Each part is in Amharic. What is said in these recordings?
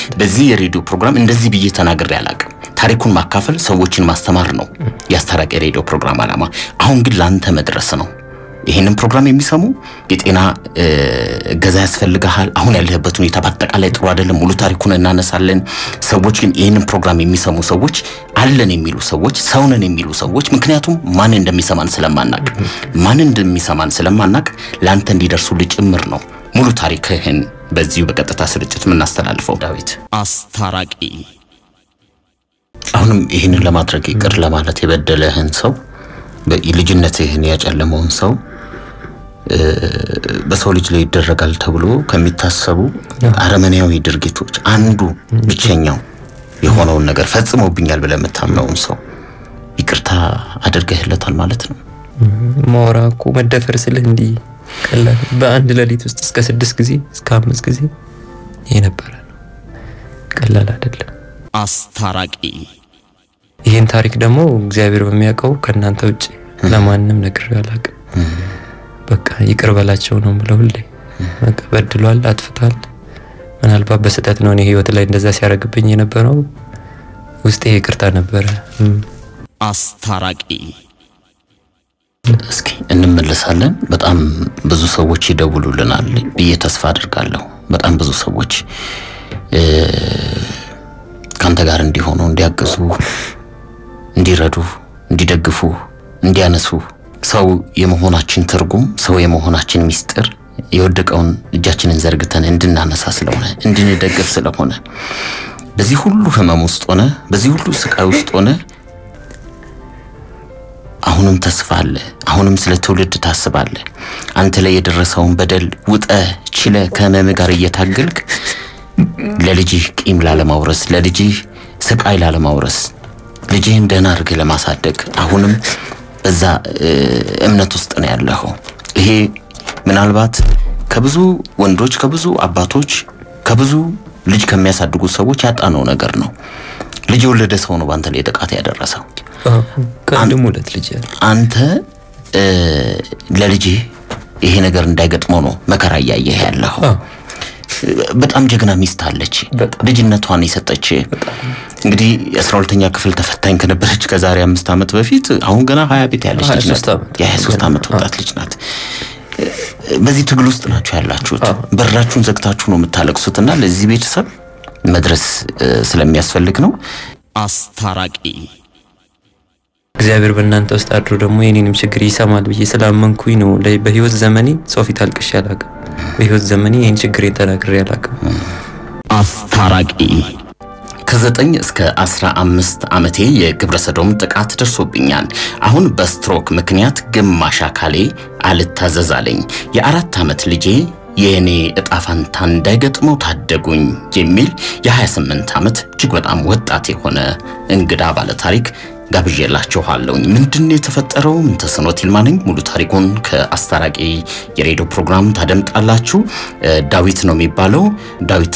በዚህ የሬዲዮ ፕሮግራም እንደዚህ ብዬ ተናግሬ አላቅም። ታሪኩን ማካፈል፣ ሰዎችን ማስተማር ነው የአስታራቂ ሬዲዮ ፕሮግራም ዓላማ። አሁን ግን ለአንተ መድረስ ነው። ይህንን ፕሮግራም የሚሰሙ የጤና እገዛ ያስፈልግሃል። አሁን ያለህበት ሁኔታ በአጠቃላይ ጥሩ አይደለም። ሙሉ ታሪኩን እናነሳለን። ሰዎች ግን ይህንን ፕሮግራም የሚሰሙ ሰዎች አለን የሚሉ ሰዎች ሰውነን የሚሉ ሰዎች ምክንያቱም ማን እንደሚሰማን ስለማናቅ ማን እንደሚሰማን ስለማናቅ ለአንተ እንዲደርሱልህ ጭምር ነው ሙሉ ታሪክህን በዚሁ በቀጥታ ስርጭት የምናስተላልፈው። ዳዊት አስታራቂ አሁንም ይህንን ለማድረግ ይቅር ለማለት የበደለህን ሰው ልጅነትህን ያጨለመውን ሰው በሰው ልጅ ላይ ይደረጋል ተብሎ ከሚታሰቡ አረመኔያዊ ድርጊቶች አንዱ ብቸኛው የሆነውን ነገር ፈጽሞብኛል ብለህ የምታምነውን ሰው ይቅርታ አድርገህለታል ማለት ነው። ማውራ እኮ መደፈር ስልህ እንዲህ ቀላል በአንድ ሌሊት ውስጥ እስከ ስድስት ጊዜ እስከ አምስት ጊዜ የነበረ ነው። ቀላል አይደለም። አስታራቂ ይህን ታሪክ ደግሞ እግዚአብሔር በሚያውቀው ከእናንተ ውጭ ለማንም ነግሬው አላውቅም። በቃ ይቅር በላቸው ነው የምለው ሁሌ። በቃ በድሏል፣ አጥፍቷል። ምናልባት በስህተት ነው እኔ ህይወት ላይ እንደዛ ሲያደርግብኝ የነበረው ውስጤ ይቅርታ ነበረ። አስታራቂ እስኪ እንመለሳለን። በጣም ብዙ ሰዎች ይደውሉልናል ብዬ ተስፋ አድርጋለሁ። በጣም ብዙ ሰዎች ከአንተ ጋር እንዲሆኑ፣ እንዲያግዙ፣ እንዲረዱ፣ እንዲደግፉ፣ እንዲያነሱ ሰው የመሆናችን ትርጉም ሰው የመሆናችን ሚስጥር የወደቀውን እጃችንን ዘርግተን እንድናነሳ ስለሆነ እንድንደግፍ ስለሆነ በዚህ ሁሉ ህመም ውስጥ ሆነ በዚህ ሁሉ ስቃይ ውስጥ ሆነ አሁንም ተስፋ አለ። አሁንም ስለ ትውልድ ታስባለ። አንተ ላይ የደረሰውን በደል ውጠ ችለ ከህመም ጋር እየታገልክ ለልጅህ ቂም ላለማውረስ፣ ለልጅህ ስቃይ ላለማውረስ፣ ልጅህን ደህና አድርገህ ለማሳደግ አሁንም በዛ እምነት ውስጥ ነው ያለኸው። ይሄ ምናልባት ከብዙ ወንዶች ከብዙ አባቶች ከብዙ ልጅ ከሚያሳድጉ ሰዎች ያጣነው ነገር ነው። ልጅ የወለደ ሰው ነው በአንተ ላይ ጥቃት ያደረሰው። ከአንድም ሁለት ልጅ ያለ አንተ ለልጅህ ይሄ ነገር እንዳይገጥመው ነው መከራ እያየህ ያለኸው። በጣም ጀግና ሚስት አለች፣ ልጅነቷን የሰጠች እንግዲህ የአስራ ሁለተኛ ክፍል ተፈታኝ ከነበረች ከዛሬ አምስት ዓመት በፊት አሁን ገና ሀያ ቤት ያለች ልጅ ናት። የሀያ ሶስት ዓመት ወጣት ልጅ ናት። በዚህ ትግል ውስጥ ናችሁ ያላችሁት። በራችሁን ዘግታችሁ ነው የምታለቅሱትና ለዚህ ቤተሰብ መድረስ ስለሚያስፈልግ ነው። አስታራቂ እግዚአብሔር በእናንተ ውስጥ አድሮ ደግሞ የኔንም ችግር ይሰማል ብዬ ስላመንኩኝ ነው። በህይወት ዘመኔ ሰው ፊት አልቅሼ አላውቅም። በህይወት ዘመኔ ይህን ችግሬን ተናግሬ አላውቅም። አስታራቂ ከዘጠኝ እስከ አስራ አምስት ዓመቴ የግብረ ሰዶም ጥቃት ደርሶብኛል። አሁን በስትሮክ ምክንያት ግማሽ አካሌ አልታዘዝ አለኝ። የአራት ዓመት ልጄ የእኔ እጣ ፈንታ እንዳይገጥመው ታደጉኝ የሚል የ28 ዓመት እጅግ በጣም ወጣት የሆነ እንግዳ ባለ ታሪክ ጋብዤላችኋለሁኝ። ምንድን ነው የተፈጠረው? ምን ተስኖት ይልማ ነኝ። ሙሉ ታሪኩን ከአስታራቂ የሬዲዮ ፕሮግራም ታደምጣላችሁ። ዳዊት ነው የሚባለው። ዳዊት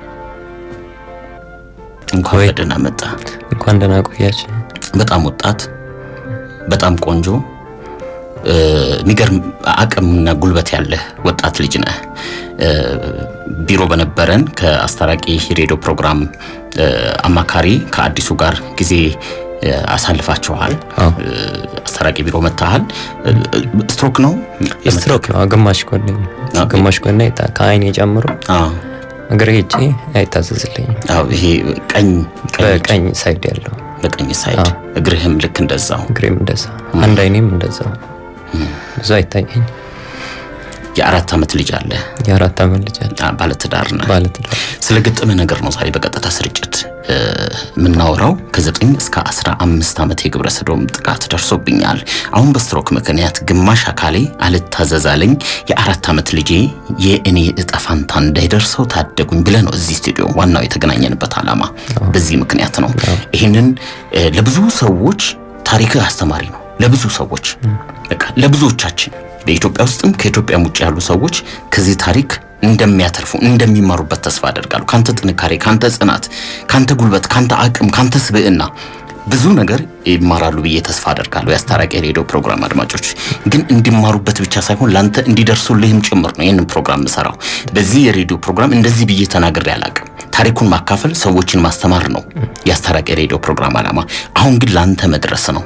እንኳን በደህና መጣ። እንኳን ደህና ቆያችሁ። በጣም ወጣት፣ በጣም ቆንጆ፣ የሚገርም አቅምና ጉልበት ያለህ ወጣት ልጅ ነህ። ቢሮ በነበረን ከአስታራቂ ሬዲዮ ፕሮግራም አማካሪ ከአዲሱ ጋር ጊዜ አሳልፋችኋል። አስታራቂ ቢሮ መታሃል። ስትሮክ ነው ስትሮክ ነው። ግማሽ ጎን ግማሽ ጎን ከአይኔ ጨምሮ እግሬ ሄጄ አይታዘዝልኝም። አዎ ይሄ ቀኝ በቀኝ ሳይድ ያለው በቀኝ ሳይድ እግርህም ልክ እንደዛው እግሬም እንደዛ አንድ አይኔም እንደዛው ብዙ አይታየኝ። የአራት ዓመት ልጅ አለ። የአራት ዓመት ልጅ አለ። ባለትዳር ነህ። ባለትዳር ስለ ገጠመ ነገር ነው ዛሬ በቀጥታ ስርጭት የምናወራው። ከዘጠኝ እስከ አስራ አምስት ዓመት የግብረ ሰዶም ጥቃት ደርሶብኛል። አሁን በስትሮክ ምክንያት ግማሽ አካሌ አልታዘዛለኝ። የአራት ዓመት ልጄ የእኔ እጣ ፋንታ እንዳይደርሰው ታደጉኝ ብለህ ነው እዚህ ስቱዲዮ ዋናው የተገናኘንበት ዓላማ በዚህ ምክንያት ነው። ይህንን ለብዙ ሰዎች ታሪክህ አስተማሪ ነው። ለብዙ ሰዎች በቃ ለብዙዎቻችን በኢትዮጵያ ውስጥም ከኢትዮጵያም ውጭ ያሉ ሰዎች ከዚህ ታሪክ እንደሚያተርፉ እንደሚማሩበት ተስፋ አደርጋለሁ። ካንተ ጥንካሬ፣ ካንተ ጽናት፣ ካንተ ጉልበት፣ ካንተ አቅም፣ ካንተ ስብዕና ብዙ ነገር ይማራሉ ብዬ ተስፋ አደርጋለሁ። የአስታራቂ ሬዲዮ ፕሮግራም አድማጮች ግን እንዲማሩበት ብቻ ሳይሆን ላንተ እንዲደርሱልህም ጭምር ነው ይህንን ፕሮግራም ምሰራው። በዚህ የሬዲዮ ፕሮግራም እንደዚህ ብዬ ተናግሬ አላቅም። ታሪኩን ማካፈል፣ ሰዎችን ማስተማር ነው የአስታራቂ ሬዲዮ ፕሮግራም ዓላማ። አሁን ግን ለአንተ መድረስ ነው።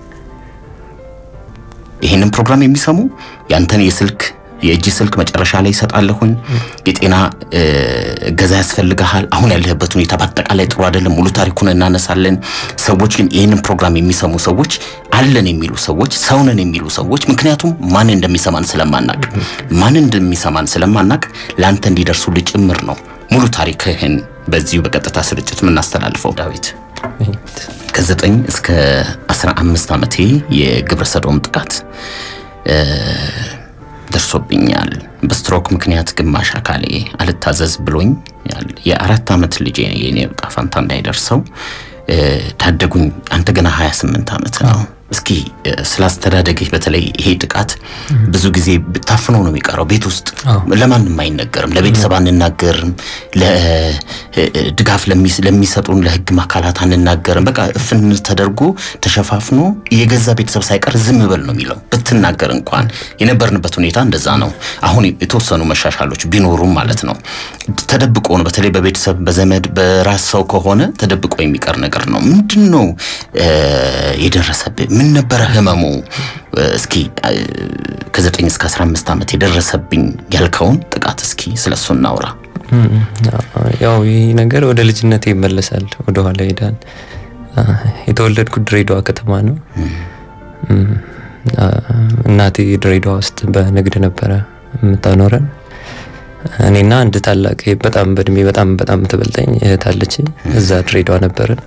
ይህንን ፕሮግራም የሚሰሙ ያንተን የስልክ የእጅ ስልክ መጨረሻ ላይ ይሰጣለሁኝ። የጤና እ፣ እገዛ ያስፈልግሃል። አሁን ያለህበት ሁኔታ በአጠቃላይ ጥሩ አይደለም። ሙሉ ታሪኩን እናነሳለን። ሰዎች ግን ይህንን ፕሮግራም የሚሰሙ ሰዎች አለን የሚሉ ሰዎች ሰውነን የሚሉ ሰዎች ምክንያቱም ማን እንደሚሰማን ስለማናቅ ማን እንደሚሰማን ስለማናቅ ለአንተ እንዲደርሱልህ ጭምር ነው ሙሉ ታሪክህን በዚሁ በቀጥታ ስርጭት የምናስተላልፈው ዳዊት ከዘጠኝ እስከ አስራ አምስት ዓመቴ የግብረ ሰዶም ጥቃት እ፣ ደርሶብኛል። በስትሮክ ምክንያት ግማሽ አካሌ አልታዘዝ ብሎኝ የአራት ዓመት ልጄ የኔ ዕጣ ፈንታ እንዳይደርሰው እ፣ ታደጉኝ። አንተ ገና 28 ዓመት ነው። እስኪ እ፣ ስለ አስተዳደግህ በተለይ ይሄ ጥቃት ብዙ ጊዜ ታፍኖ ነው የሚቀረው ቤት ውስጥ አዎ። ለማንም አይነገርም። ለቤተሰብ አንናገርም። ለድጋፍ ለሚሰጡን ለሕግ አካላት አንናገርም። በቃ እፍን ተደርጎ ተሸፋፍኖ የገዛ ቤተሰብ ሳይቀር ዝም በል ነው የሚለው። ብትናገር እንኳን የነበርንበት ሁኔታ እንደዛ ነው። አሁን የተወሰኑ መሻሻሎች ቢኖሩም ማለት ነው ተደብቆ ነው። በተለይ በቤተሰብ በዘመድ በራስ ሰው ከሆነ ተደብቆ የሚቀር ነገር ነው። ምንድን ነው እ፣ የደረሰብህ? ምን ነበረ ህመሙ? እ፣ እስኪ እ፣ ከዘጠኝ እስከ አስራ አምስት ዓመት የደረሰብኝ ያልከውን ጥቃት እስኪ ስለሱ እናውራ። ያው ይህ ነገር ወደ ልጅነቴ ይመለሳል፣ ወደ ኋላ ይሄዳል። አ፣ የተወለድኩት ድሬዳዋ ከተማ ነው። እም፣ አ፣ እናቴ ድሬዳዋ ውስጥ በንግድ ነበረ የምታኖረን። እኔና አንድ ታላቅ በጣም በእድሜ በጣም በጣም ትበልጠኝ እህት አለችኝ። እዛ ድሬዳዋ ነበርን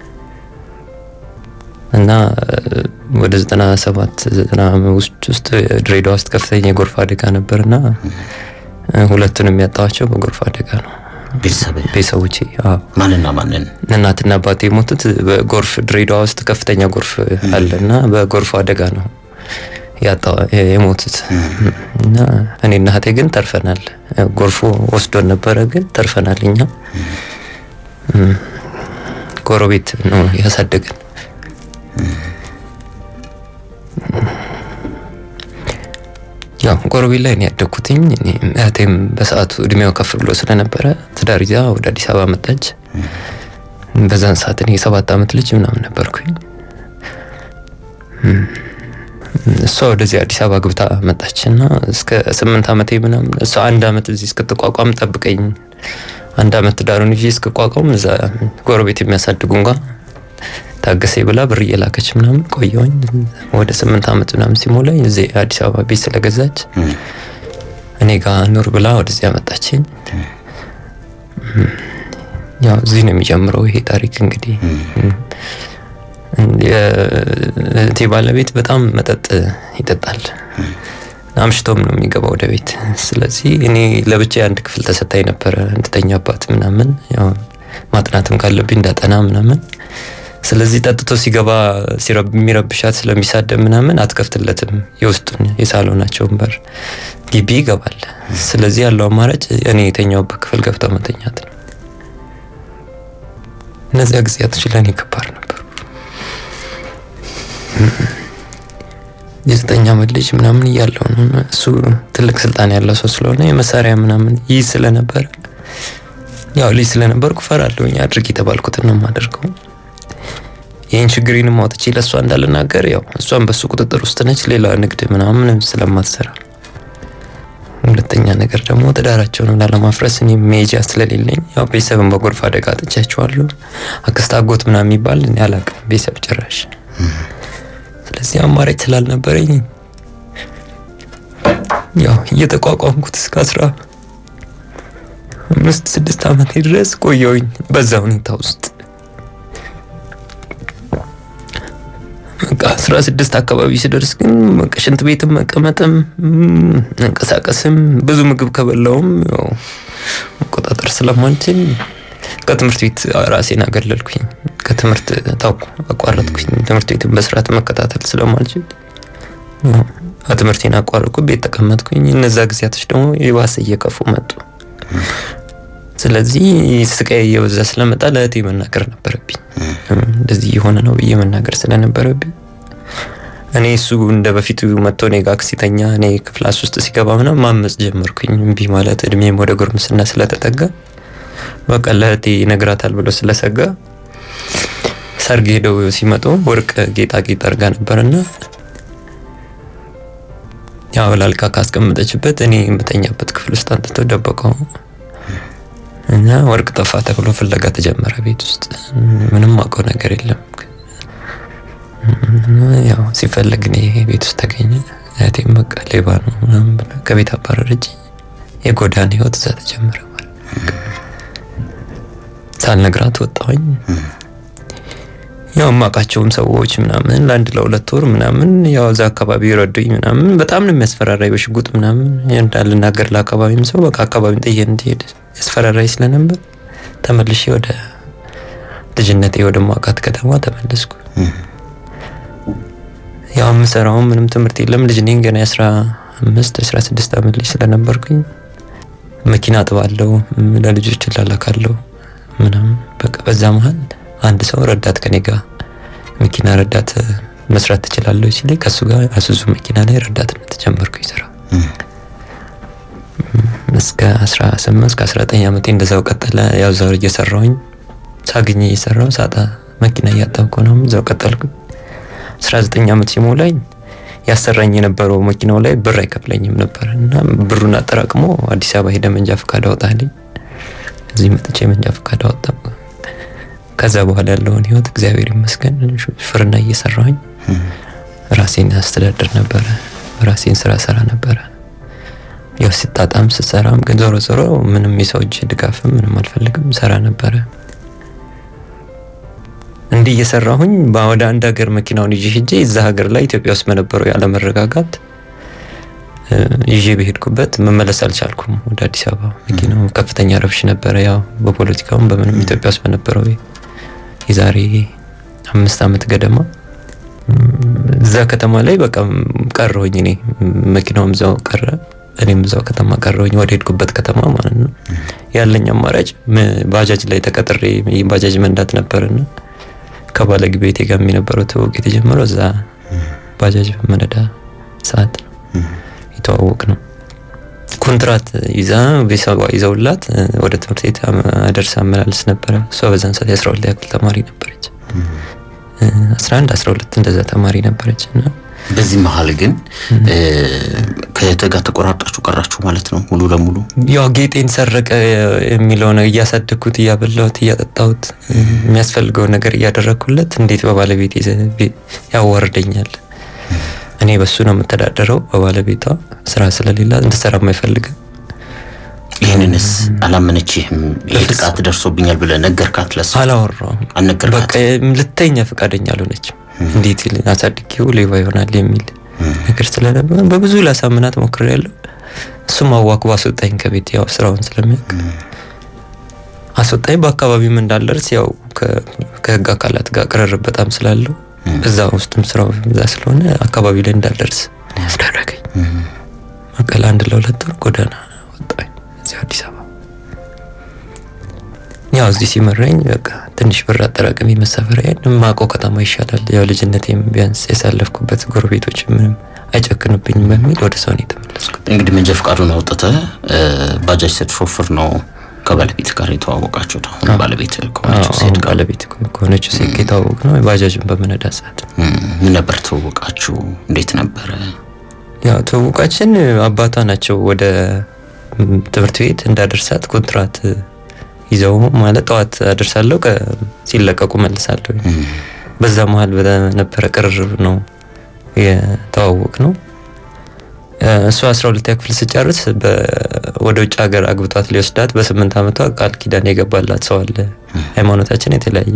እና እ፣ ወደ ዘጠና ሰባት ዘጠና ውስጥ ውስጥ ድሬዳዋ ውስጥ ከፍተኛ የጎርፍ አደጋ ነበርና እ፣ ሁለቱንም ያጣኋቸው በጎርፍ አደጋ ነው። ቤተሰብ ቤተሰቦቼ አዎ ማንና ማንን? እናትና አባቴ የሞቱት በጎርፍ ድሬዳዋ ውስጥ ከፍተኛ ጎርፍ አለ እና በጎርፍ አደጋ ነው ያጣ የሞቱት እና እኔና እህቴ ግን ተርፈናል። ጎርፉ ወስዶን ነበረ፣ ግን ተርፈናል። እኛ እም፣ ጎረቤት ነው ያሳደገን። ያው ጎረቤት ላይ ነው ያደግኩትኝ። እኔም እህቴም በሰዓቱ እድሜው ከፍ ብሎ ስለነበረ ትዳር ይዛ ወደ አዲስ አበባ መጣች። በዛን ሰዓት እኔ የሰባት ዓመት ልጅ ምናምን ነበርኩኝ። እም፣ እሷ ወደዚህ አዲስ አበባ ግብታ መጣች እና እስከ ስምንት ዓመቴ ምናምን እሷ አንድ ዓመት እዚህ እስክትቋቋም ጠብቀኝ፣ አንድ ዓመት ትዳሩን ይዤ እስክቋቋም እዛ ጎረቤት የሚያሳድጉ እንኳ ታገሴ ብላ ብር እየላከች ምናምን ቆየሁኝ። ወደ ስምንት ዓመት ምናምን ሲሞላኝ እዚህ አዲስ አበባ ቤት ስለገዛች እኔ ጋር ኑር ብላ ወደዚህ ያመጣችኝ። ያው እዚህ ነው የሚጀምረው ይሄ ታሪክ እንግዲህ። የእህቴ ባለቤት በጣም መጠጥ ይጠጣል። አምሽቶም ነው የሚገባው ወደ ቤት። ስለዚህ እኔ ለብቻ አንድ ክፍል ተሰጣኝ ነበረ እንድተኛባት ምናምን፣ ያው ማጥናትም ካለብኝ እንዳጠና ምናምን። ስለዚህ ጠጥቶ ሲገባ ሲረብ- የሚረብሻት ስለሚሳደብ ምናምን አትከፍትለትም። የውስጡን የሳሎናቸውን በር ግቢ ይገባል። ስለዚህ ያለው አማራጭ እኔ የተኛውበት ክፍል ገብተው መተኛት ነው። እነዚያ ጊዜያቶች ለእኔ ከባድ ነበሩ። የዘጠኝ ዓመት ልጅ ምናምን እያለው ነው እና እሱ ትልቅ ስልጣን ያለው ሰው ስለሆነ የመሳሪያ ምናምን ይህ ስለነበረ ያው ልጅ ስለነበርኩ እፈራለሁኝ። አድርግ የተባልኩትን ነው የማደርገው። ይህን ችግሬንም አውጥቼ ለእሷ እንዳልናገር ያው እሷን በሱ ቁጥጥር ውስጥ ነች፣ ሌላ ንግድ ምናምን ስለማትሰራ። ሁለተኛ ነገር ደግሞ ትዳራቸውን ላለማፍረስ እኔ መሄጃ ስለሌለኝ ያው ቤተሰብን በጎርፍ አደጋ አጥቻቸዋለሁ። አክስት አጎት ምናምን የሚባል እኔ አላውቅም ቤተሰብ ጭራሽ። ስለዚህ አማራጭ ስላልነበረኝ ያው እየተቋቋምኩት እስከ አስራ አምስት ስድስት ዓመቴ ድረስ ቆየሁኝ በዛ ሁኔታ ውስጥ። በቃ አስራ ስድስት አካባቢ ስደርስ ግን በቃ ሽንት ቤትም መቀመጥም ም፣ መንቀሳቀስም ብዙ ምግብ ከበላውም ያው መቆጣጠር ስለማልችል ከትምህርት ቤት ራሴን አገለልኩኝ። ከትምህርት ታውቁ አቋረጥኩኝ። ትምህርት ቤትን በስርዓት መከታተል ስለማልችል ያው ትምህርቴን አቋረጥኩ፣ ቤት ተቀመጥኩኝ። እነዛ ጊዜያቶች ደግሞ የባሰ እየከፉ መጡ። ስለዚህ ስቃይ እየበዛ ስለመጣ ለእህቴ መናገር ነበረብኝ። እንደዚህ የሆነ ነው ብዬ መናገር ስለነበረብኝ እኔ እሱ እንደ በፊቱ መጥቶ እኔ ጋር ሲተኛ እኔ ክፍላስ ውስጥ ሲገባ ምናምን ማመፅ ጀመርኩኝ። እምቢ ማለት እድሜም ወደ ጉርምስና ስለተጠጋ በቃ ለእህቴ ይነግራታል ብሎ ስለሰጋ ሰርግ ሄደው ሲመጡ ወርቅ ጌጣጌጥ አድርጋ ነበርና ያው ላልካ ካስቀመጠችበት እኔ የምተኛበት ክፍል ውስጥ አንጥተው ደበቀው እና ወርቅ ጠፋ ተብሎ ፍለጋ ተጀመረ ቤት ውስጥ ምንም አውቀው ነገር የለም ያው ሲፈለግ እኔ ቤት ውስጥ ተገኘ እህቴም በቃ ሌባ ነው ምናምን ብላ ከቤት አባረረች የጎዳና ህይወት እዛ ተጀመረ ማለት ነው። ሳልነግራት ወጣሁኝ ያው የማውቃቸውም ሰዎች ምናምን ለአንድ ለሁለት ወር ምናምን ያው እዛ አካባቢ ረዱኝ ምናምን በጣም ነው የሚያስፈራራኝ በሽጉጥ ምናምን እንዳልናገር ለአካባቢም ሰው በቃ አካባቢን ጥዬ እንድሄድ ያስፈራራኝ ስለነበር ተመልሼ ወደ ልጅነቴ ወደ ማውቃት ከተማ ተመለስኩ። ያው የምሰራውም ምንም ትምህርት የለም ልጅ ነኝ ገና የአስራ አምስት አስራ ስድስት ዓመት ልጅ ስለነበርኩኝ መኪና አጥባለሁ፣ ለልጆች እላላካለሁ ምናምን በቃ በዛ መሀል አንድ ሰው ረዳት ከኔ ጋር መኪና ረዳት መስራት ትችላለሁ ሲለኝ ከሱ ጋር አሱዙ መኪና ላይ ረዳትነት ጀመርኩኝ ስራ እስከ 18 እስከ 19 ዓመቴ እንደዛው ቀጠለ። ያው እዛው እየሰራሁኝ ሳግኝ እየሰራሁ ሳጣ መኪና እያጠብኩ ነው እዛው ቀጠልኩኝ። 19 ዓመት ሲሞላኝ ያሰራኝ የነበረው መኪናው ላይ ብር አይከፍለኝም ነበር እና ብሩን አጠራቅሞ አዲስ አበባ ሄደ መንጃ ፈቃድ አወጣልኝ። እዚህ መጥቼ መንጃ ፈቃድ አወጣሁ። ከዛ በኋላ ያለውን ህይወት እግዚአብሔር ይመስገን ሹፍርና እየሰራሁኝ ራሴን አስተዳደር ነበረ። ራሴን ስራ ሰራ ነበረ። ያው ሲጣጣም ስሰራም ግን ዞሮ ዞሮ ምንም የሰው እጅ ድጋፍም ምንም አልፈልግም ሰራ ነበረ። እንዲህ እየሰራሁኝ ወደ አንድ ሀገር መኪናውን ይዤ ሄጄ እዛ ሀገር ላይ ኢትዮጵያ ውስጥ በነበረው ያለመረጋጋት ይዤ በሄድኩበት መመለስ አልቻልኩም ወደ አዲስ አበባ። መኪናው ከፍተኛ ረብሽ ነበረ። ያው በፖለቲካውም በምንም ኢትዮጵያ ውስጥ በነበረው የዛሬ አምስት ዓመት ገደማ እዛ ከተማ ላይ በቃ ቀረሁኝ። እኔ መኪናውም እዛው ቀረ፣ እኔም እዛው ከተማ ቀረሁኝ፣ ወደ ሄድኩበት ከተማ ማለት ነው። ያለኝ አማራጭ ባጃጅ ላይ ተቀጥሬ ባጃጅ መንዳት ነበርና ከባለቤቴ ጋር የነበረው ትውውቅ የተጀመረው እዛ ባጃጅ በመነዳ ሰዓት ነው የተዋወቅ ነው። ኮንትራት ይዛ ቤተሰቧ ይዘውላት ወደ ትምህርት ቤት አደርስ አመላልስ ነበረ። እሷ በዛን ሰዓት የአስራ ሁለተኛ ክፍል ተማሪ ነበረች። አስራ አንድ አስራ ሁለት እንደዛ ተማሪ ነበረች እና በዚህ መሀል ግን ከእህት ጋር ተቆራርጣችሁ ቀራችሁ ማለት ነው ሙሉ ለሙሉ? ያው ጌጤን ሰረቀ የሚለው ነው። እያሳደግኩት፣ እያበላሁት፣ እያጠጣሁት የሚያስፈልገውን ነገር እያደረግኩለት እንዴት በባለቤቴ ያዋርደኛል? እኔ በሱ ነው የምተዳደረው። በባለቤቷ ስራ ስለሌላ እንድሰራ አይፈልግም። ይህንንስ አላመነችህም? ይህ ጥቃት ደርሶብኛል ብለህ ነገርካት? ለሷ አላወራውም። አልነገርካት? በቃ ልተኛ ፈቃደኛ አልሆነችም። እንዴት አሳድጌው ሌባ ይሆናል የሚል ነገር ስለነበር በብዙ ላሳምናት ሞክሬያለሁ። እሱም አዋክቦ አስወጣኝ ከቤት ያው ስራውን ስለሚያውቅ አስወጣኝ። በአካባቢውም እንዳልደርስ ያው ከህግ አካላት ጋር ቅርርብ በጣም ስላለው እዛ ውስጥም ስራው እዛ ስለሆነ አካባቢ ላይ እንዳልደርስ ያስደረገኝ። በቃ ለአንድ ለሁለት ወር ጎዳና ወጣኝ እዚህ አዲስ አበባ። ያው እዚህ ሲመረኝ በቃ ትንሽ ብር አጠራቅሜ መሳፈሪያን የማውቀው ከተማ ይሻላል፣ ያው ልጅነቴም ቢያንስ ያሳለፍኩበት ጎረቤቶች ምንም አይጨክንብኝም በሚል ወደ ሰው ነው የተመለስኩት። እንግዲህ መንጃ ፈቃዱን አውጥተህ ባጃጅ ስትሾፍር ነው ከባለቤት ጋር የተዋወቃችሁት? አሁን ባለቤት ከሆነችው ሴት ጋር ባለቤት ከሆነችው ሴት ጋር የተዋወቅ ነው ባጃጅን በመነዳ ሰዓት። ምን ነበር ትውውቃችሁ? እንዴት ነበረ? ያው ትውውቃችን አባቷ ናቸው ወደ ትምህርት ቤት እንዳደርሳት ኮንትራት ይዘው ማለት ጠዋት አደርሳለሁ ሲለቀቁ መልሳለሁ። በዛ መሀል በነበረ ቅርርብ ነው የተዋወቅ ነው። እሷ አስራ ሁለተኛ ክፍል ስጨርስ ወደ ውጭ ሀገር አግብቷት ሊወስዳት በስምንት ዓመቷ ቃል ኪዳን የገባላት ሰው አለ። ሃይማኖታችን የተለያየ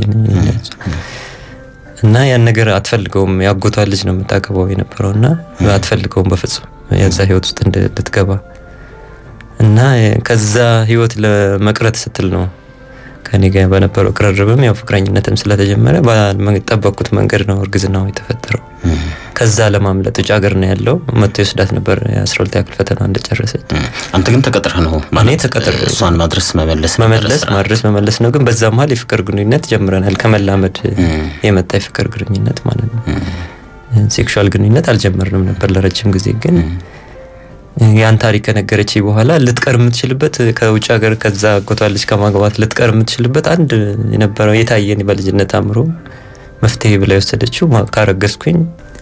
እና ያን ነገር አትፈልገውም። ያጎቷ ልጅ ነው የምታገባው የነበረው እና አትፈልገውም በፍጹም የዛ ህይወት ውስጥ እንድትገባ እና ከዛ ህይወት ለመቅረት ስትል ነው ከኔ ጋር በነበረው ቅርርብም ያው ፍቅረኝነትም ስለተጀመረ ባልጠበቅኩት መንገድ ነው እርግዝናው የተፈጠረው። ከዛ ለማምለጥ ውጭ ሀገር ነው ያለው መጥቶ ይወስዳት ነበር የአስራ ሁለተኛ ክፍል ፈተና እንደጨረሰች። አንተ ግን ተቀጥረህ ነው ማለት ተቀጥሬ እሷን ማድረስ መመለስ መመለስ ማድረስ መመለስ ነው። ግን በዛ መሀል የፍቅር ግንኙነት ጀምረናል። ከመላመድ የመጣ የፍቅር ግንኙነት ማለት ነው። ሴክሹዋል ግንኙነት አልጀመርንም ነበር ለረጅም ጊዜ ግን ያን ታሪክ ከነገረች በኋላ ልትቀር የምትችልበት ከውጭ ሀገር ከዛ አጎቷ ልጅ ከማግባት ልትቀር የምትችልበት አንድ የነበረው የታየን በልጅነት አእምሮ መፍትሄ ብላ የወሰደችው ማ- ካረገዝኩኝ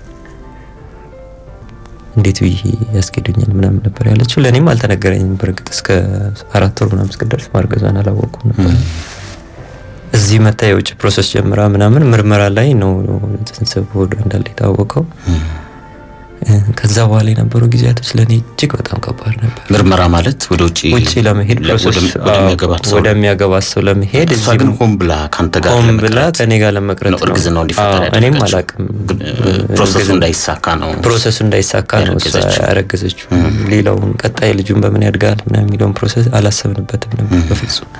እንዴት ብዬ ያስኬዱኛል ምናምን ነበር ያለችው። ለእኔም አልተነገረኝም። በእርግጥ እስከ አራት ወር ምናምን እስክደርስ ማርገዟን አላወቅኩም ነበር። እዚህ መታ የውጭ ፕሮሰስ ጀምራ ምናምን ምርመራ ላይ ነው ጽንስ በሆዷ እንዳለ የታወቀው። ከዛ በኋላ የነበሩ ጊዜያቶች ለእኔ እጅግ በጣም ከባድ ነበር። ምርመራ ማለት ወደ ውጭ ውጭ ለመሄድ ለ- ፕሮሰስ ወደ- ወደሚያገባት ሰው ወደሚያገባት ሰው ለመሄድ እሷ እዚህ ግን ሆን ብላ ካንተ ጋር ቆም ለመቅረት ብላ ከኔ ጋር ለመቅረት ነው ነው። እርግዝናው እንዲፈጠር አዎ፣ እኔም ያደረገችው። አላቅም ግን፣ እ፣ ፕሮሰሱ እንዳይሳካ ነው ፕሮሰሱ እንዳይሳካ ነው እሷ ያረገዘችው። ያረገዘችው። ሌላውን ቀጣይ ልጁን በምን ያድጋል ምናምን የሚለውን ፕሮሰስ አላሰብንበትም ነበር በፍጹም።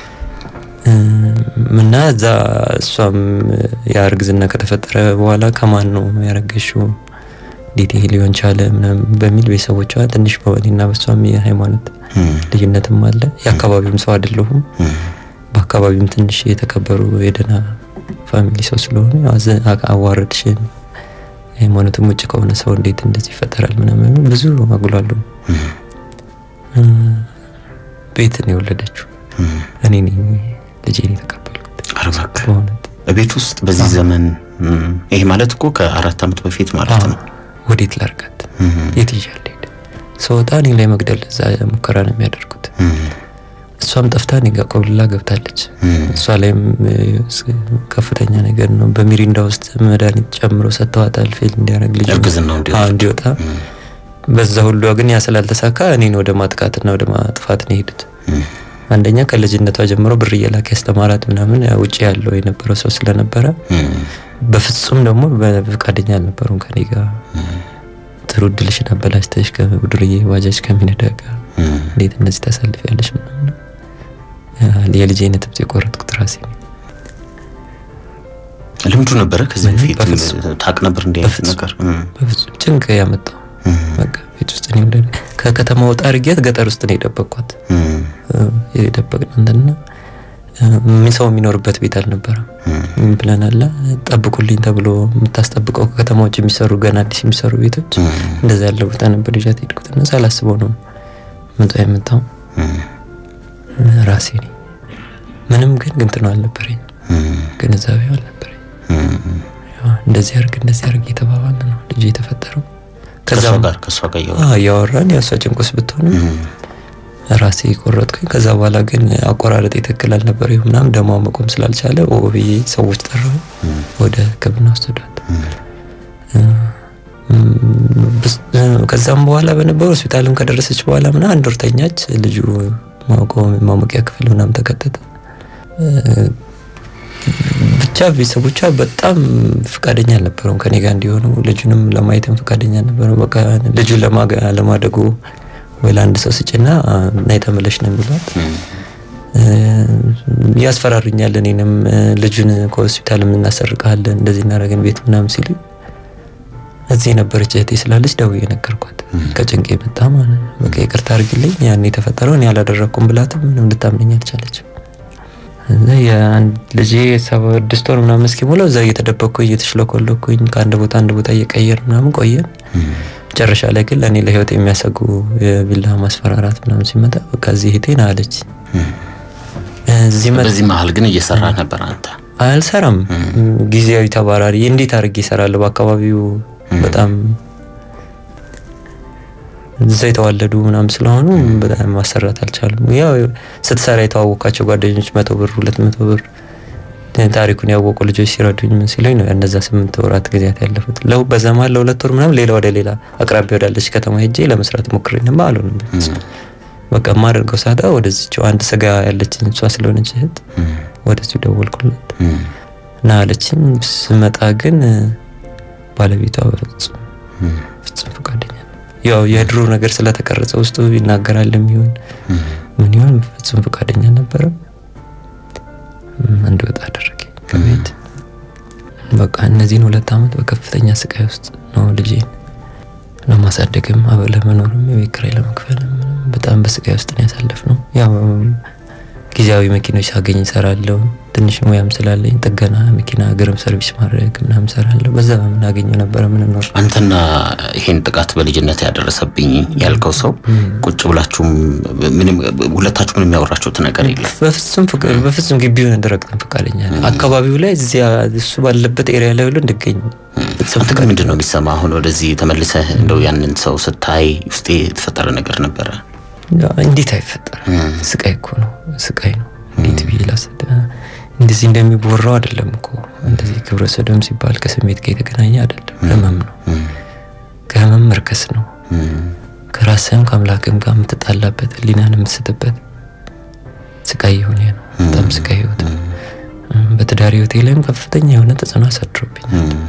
እም፣ እና እዛ እሷም ያ እርግዝና ከተፈጠረ በኋላ ከማን ነው ያረገሽው እንዴት ይሄ ሊሆን ቻለ ምናምን በሚል ቤተሰቦቿ ትንሽ በእኔና በሷም የሃይማኖት ልዩነትም አለ። የአካባቢውም ሰው አይደለሁም። በአካባቢውም ትንሽ የተከበሩ የደህና ፋሚሊ ሰው ስለሆኑ ያው አዘ- አ- አዋረድሽን ሃይማኖትም ውጭ ከሆነ ሰው እንዴት እንደዚህ ይፈጠራል ምናምን ብዙ አጉላሉ። እ፣ ቤትን የወለደችው እኔ ነኝ ልጄን የተቀበልኩት ኧረ እባክህ። በእውነት ቤት ውስጥ በዚህ ዘመን እም፣ ይሄ ማለት እኮ ከአራት ዓመት በፊት ማለት ነው። ወዴት ላርጋት? የት ይዣል ሄድ ስወጣ እኔ ላይ መግደል እዛ ሙከራ ነው የሚያደርጉት። እሷም ጠፍታ እኔ ጋር ቆብልላ ገብታለች። እሷ ላይም እ፣ ስ- ከፍተኛ ነገር ነው። በሚሪንዳ ውስጥ መድኃኒት ጨምሮ ሰጥተዋታል ፌል እንዲያደርግ ልጁ እርግዝናው እንዲወጣ። አዎ፣ እንዲወጣ። በዛ ሁሉ ግን ያ ስላልተሳካ እኔን ወደ ማጥቃትና ወደ ማጥፋት ነው የሄዱት። አንደኛ ከልጅነቷ ጀምሮ ብር እየላክ ያስተማራት ምናምን ያ ውጭ ያለው የነበረው ሰው ስለነበረ በፍጹም ደግሞ በፈቃደኛ አልነበሩም ከኔ ጋር ጥሩ እድልሽን አበላሽተሽ ከዱርዬ ባጃጅ ከሚነዳ ጋር እንዴት እነዚህ ታሳልፊያለሽ ምናምን ያ የልጄን ትብት የቆረጥኩት ራሴ ነኝ። ልምዱ ነበረ ከዚህ ምንም በፊት በፍጹም። ታቅ ነበር እንዲህ አይነት በፍጹም። ነገር እም፣ በፍጹም ጭንቅ ያመጣው በቃ ቤት ውስጥ እኔ ወደ ከከተማ ወጣ አድርጊያት ገጠር ውስጥ ነው የደበቅኳት እም፣ የደበቅን እንትና ምን ሰው የሚኖርበት ቤት አልነበረም። ምን ብለን አለ ጠብቁልኝ ተብሎ የምታስጠብቀው ከከተማ ውጭ የሚሰሩ ገና አዲስ የሚሰሩ ቤቶች እንደዛ ያለ ቦታ ነበር ይዣት ሄድኩት እና ሳላስበው ነው ምጧ የመጣው ራሴ ነኝ። ምንም ግን ግንትነው አልነበረኝ ግንዛቤው አልነበረኝ። ያው እንደዚህ አርግ እንደዚህ አርግ የተባባል ነው ልጁ የተፈጠረው። ከእሷ ከዛም ጋር ከእሷ ጋር እያወራ አዎ እያወራን ያው እሷ ጭንቁስ ብትሆንም ራሴ ቆረጥኩኝ። ከዛ በኋላ ግን አቆራረጥ ትክክል አልነበረም ምናምን ደሟ መቆም ስላልቻለ ኦ ብዬ ሰዎች ጠራሁ፣ ወደ ሕክምና ወሰዷት። ብስ- ከዛም በኋላ በነበሩ ሆስፒታልም ከደረሰች በኋላ ምና አንድ ወር ተኛች። ልጁ ማቆም ማሞቂያ ክፍል ምናምን ተከተተ። ብቻ ቤተሰቦቿ በጣም ፈቃደኛ አልነበረም ከኔ ጋር እንዲሆኑ ልጁንም ለማየትም ፈቃደኛ አልነበረም። በቃ ልጁን ለማገ- ለማደጉ ወይ ለአንድ ሰው ስጭና ናይ ተመለሽ ነው የሚሏት። ያስፈራሩኛል። እኔንም ልጁን ከሆስፒታል የምናሰርቀሃለን እንደዚህ እናደርገን ቤት ምናምን ሲሉ እዚህ የነበረች እህቴ ስላለች ደውዬ ነገርኳት። ከጭንቅ የመጣ ማለት ነው። በቃ ይቅርታ አድርግልኝ ያን የተፈጠረው እኔ አላደረኩም ብላትም ምንም ልታምነኝ አልቻለችም። እና የአንድ ልጄ ስድስት ወር ምናምን እስኪሞላው እዛ እየተደበቅኩኝ እየተሽለኮለኩኝ ከአንድ ቦታ አንድ ቦታ እየቀየር ምናምን ቆየን። መጨረሻ ላይ ግን ለእኔ ለህይወት የሚያሰጉ የቢላ ማስፈራራት ምናምን ሲመጣ በቃ እዚህ እህቴን አለች እዚህ መ በዚህ መሀል ግን እየሰራ ነበር አንተ አልሰራም። ጊዜያዊ ተባራሪ እንዴት አድርጌ እሰራለሁ? በአካባቢው በጣም እዛ የተዋለዱ ምናምን ስለሆኑ በጣም ማሰራት አልቻሉም። ያው ስትሰራ የተዋወቃቸው ጓደኞች መቶ ብር ሁለት መቶ ብር ታሪኩን ያወቁ ልጆች ሲረዱኝ ምን ሲሉኝ ነው እነዛ ስምንት ወራት ጊዜያት ያለፉት። ለው በዛ መሀል ለሁለት ወር ምናምን ሌላ ወደ ሌላ አቅራቢያ ወዳለች ከተማ ሄጄ ለመስራት ሞክሬንም አልሆንም። በቃ የማደርገው ሳጣ ወደዚችው አንድ ስጋ ያለችኝ እሷ ስለሆነች እህት ወደዚሁ ደወልኩላት እና አለችኝ። ስመጣ ግን ባለቤቷ በፍጹም ፍጹም ፈቃደኛ ነው። ያው የድሮ ነገር ስለተቀረጸ ውስጡ ይናገራል የሚሆን ምን ይሆን ፍጹም ፈቃደኛ ነበረ። እንድወጣ አደረገ ከቤት። በቃ እነዚህን ሁለት ዓመት በከፍተኛ ስቃይ ውስጥ ነው ልጄን ለማሳደግም አበ- ለመኖርም የቤት ኪራይ ለመክፈልም በጣም በስቃይ ውስጥ ነው ያሳለፍ ነው። ያው ጊዜያዊ መኪኖች ሳገኝ እሰራለሁ። ትንሽ ሙያም ስላለኝ ጥገና መኪና እግርም ሰርቪስ ማድረግ ምናምን ሰራለሁ። በዛ በምናገኘው ነበረ ምንኖር አንተና ይሄን ጥቃት በልጅነት ያደረሰብኝ ያልከው ሰው ቁጭ ብላችሁም ምንም ሁለታችሁ ምንም ያወራችሁት ነገር የለም? በፍጹም ፍቅ- በፍጹም ግቢውን እንድረግጥን ፈቃደኛ ነን። አካባቢው ላይ እዚያ እሱ ባለበት ኤሪያ ላይ ሁሉ እንድገኝ ፍጹም አንተ ግን ምንድን ነው የሚሰማ? አሁን ወደዚህ ተመልሰህ እንደው ያንን ሰው ስታይ ውስጤ የተፈጠረ ነገር ነበረ? እንዴት አይፈጠርም? ስቃይ እኮ ነው፣ ስቃይ ነው። እንዴት ብዬ ላስረዳ? እንደዚህ እንደሚወራው አይደለም እኮ እንደዚህ ግብረ ሰዶም ሲባል ከስሜት ጋር የተገናኘ አይደለም። ህመም ነው፣ ከህመም መርከስ ነው። ከራስህም ከአምላክም ጋር የምትጣላበት ህሊናን የምትስትበት ስቃይ የሆነ ነው። በጣም ስቃይ ህይወት ነው። በትዳር ህይወቴ ላይም ከፍተኛ የሆነ ተጽዕኖ አሳድሮብኝ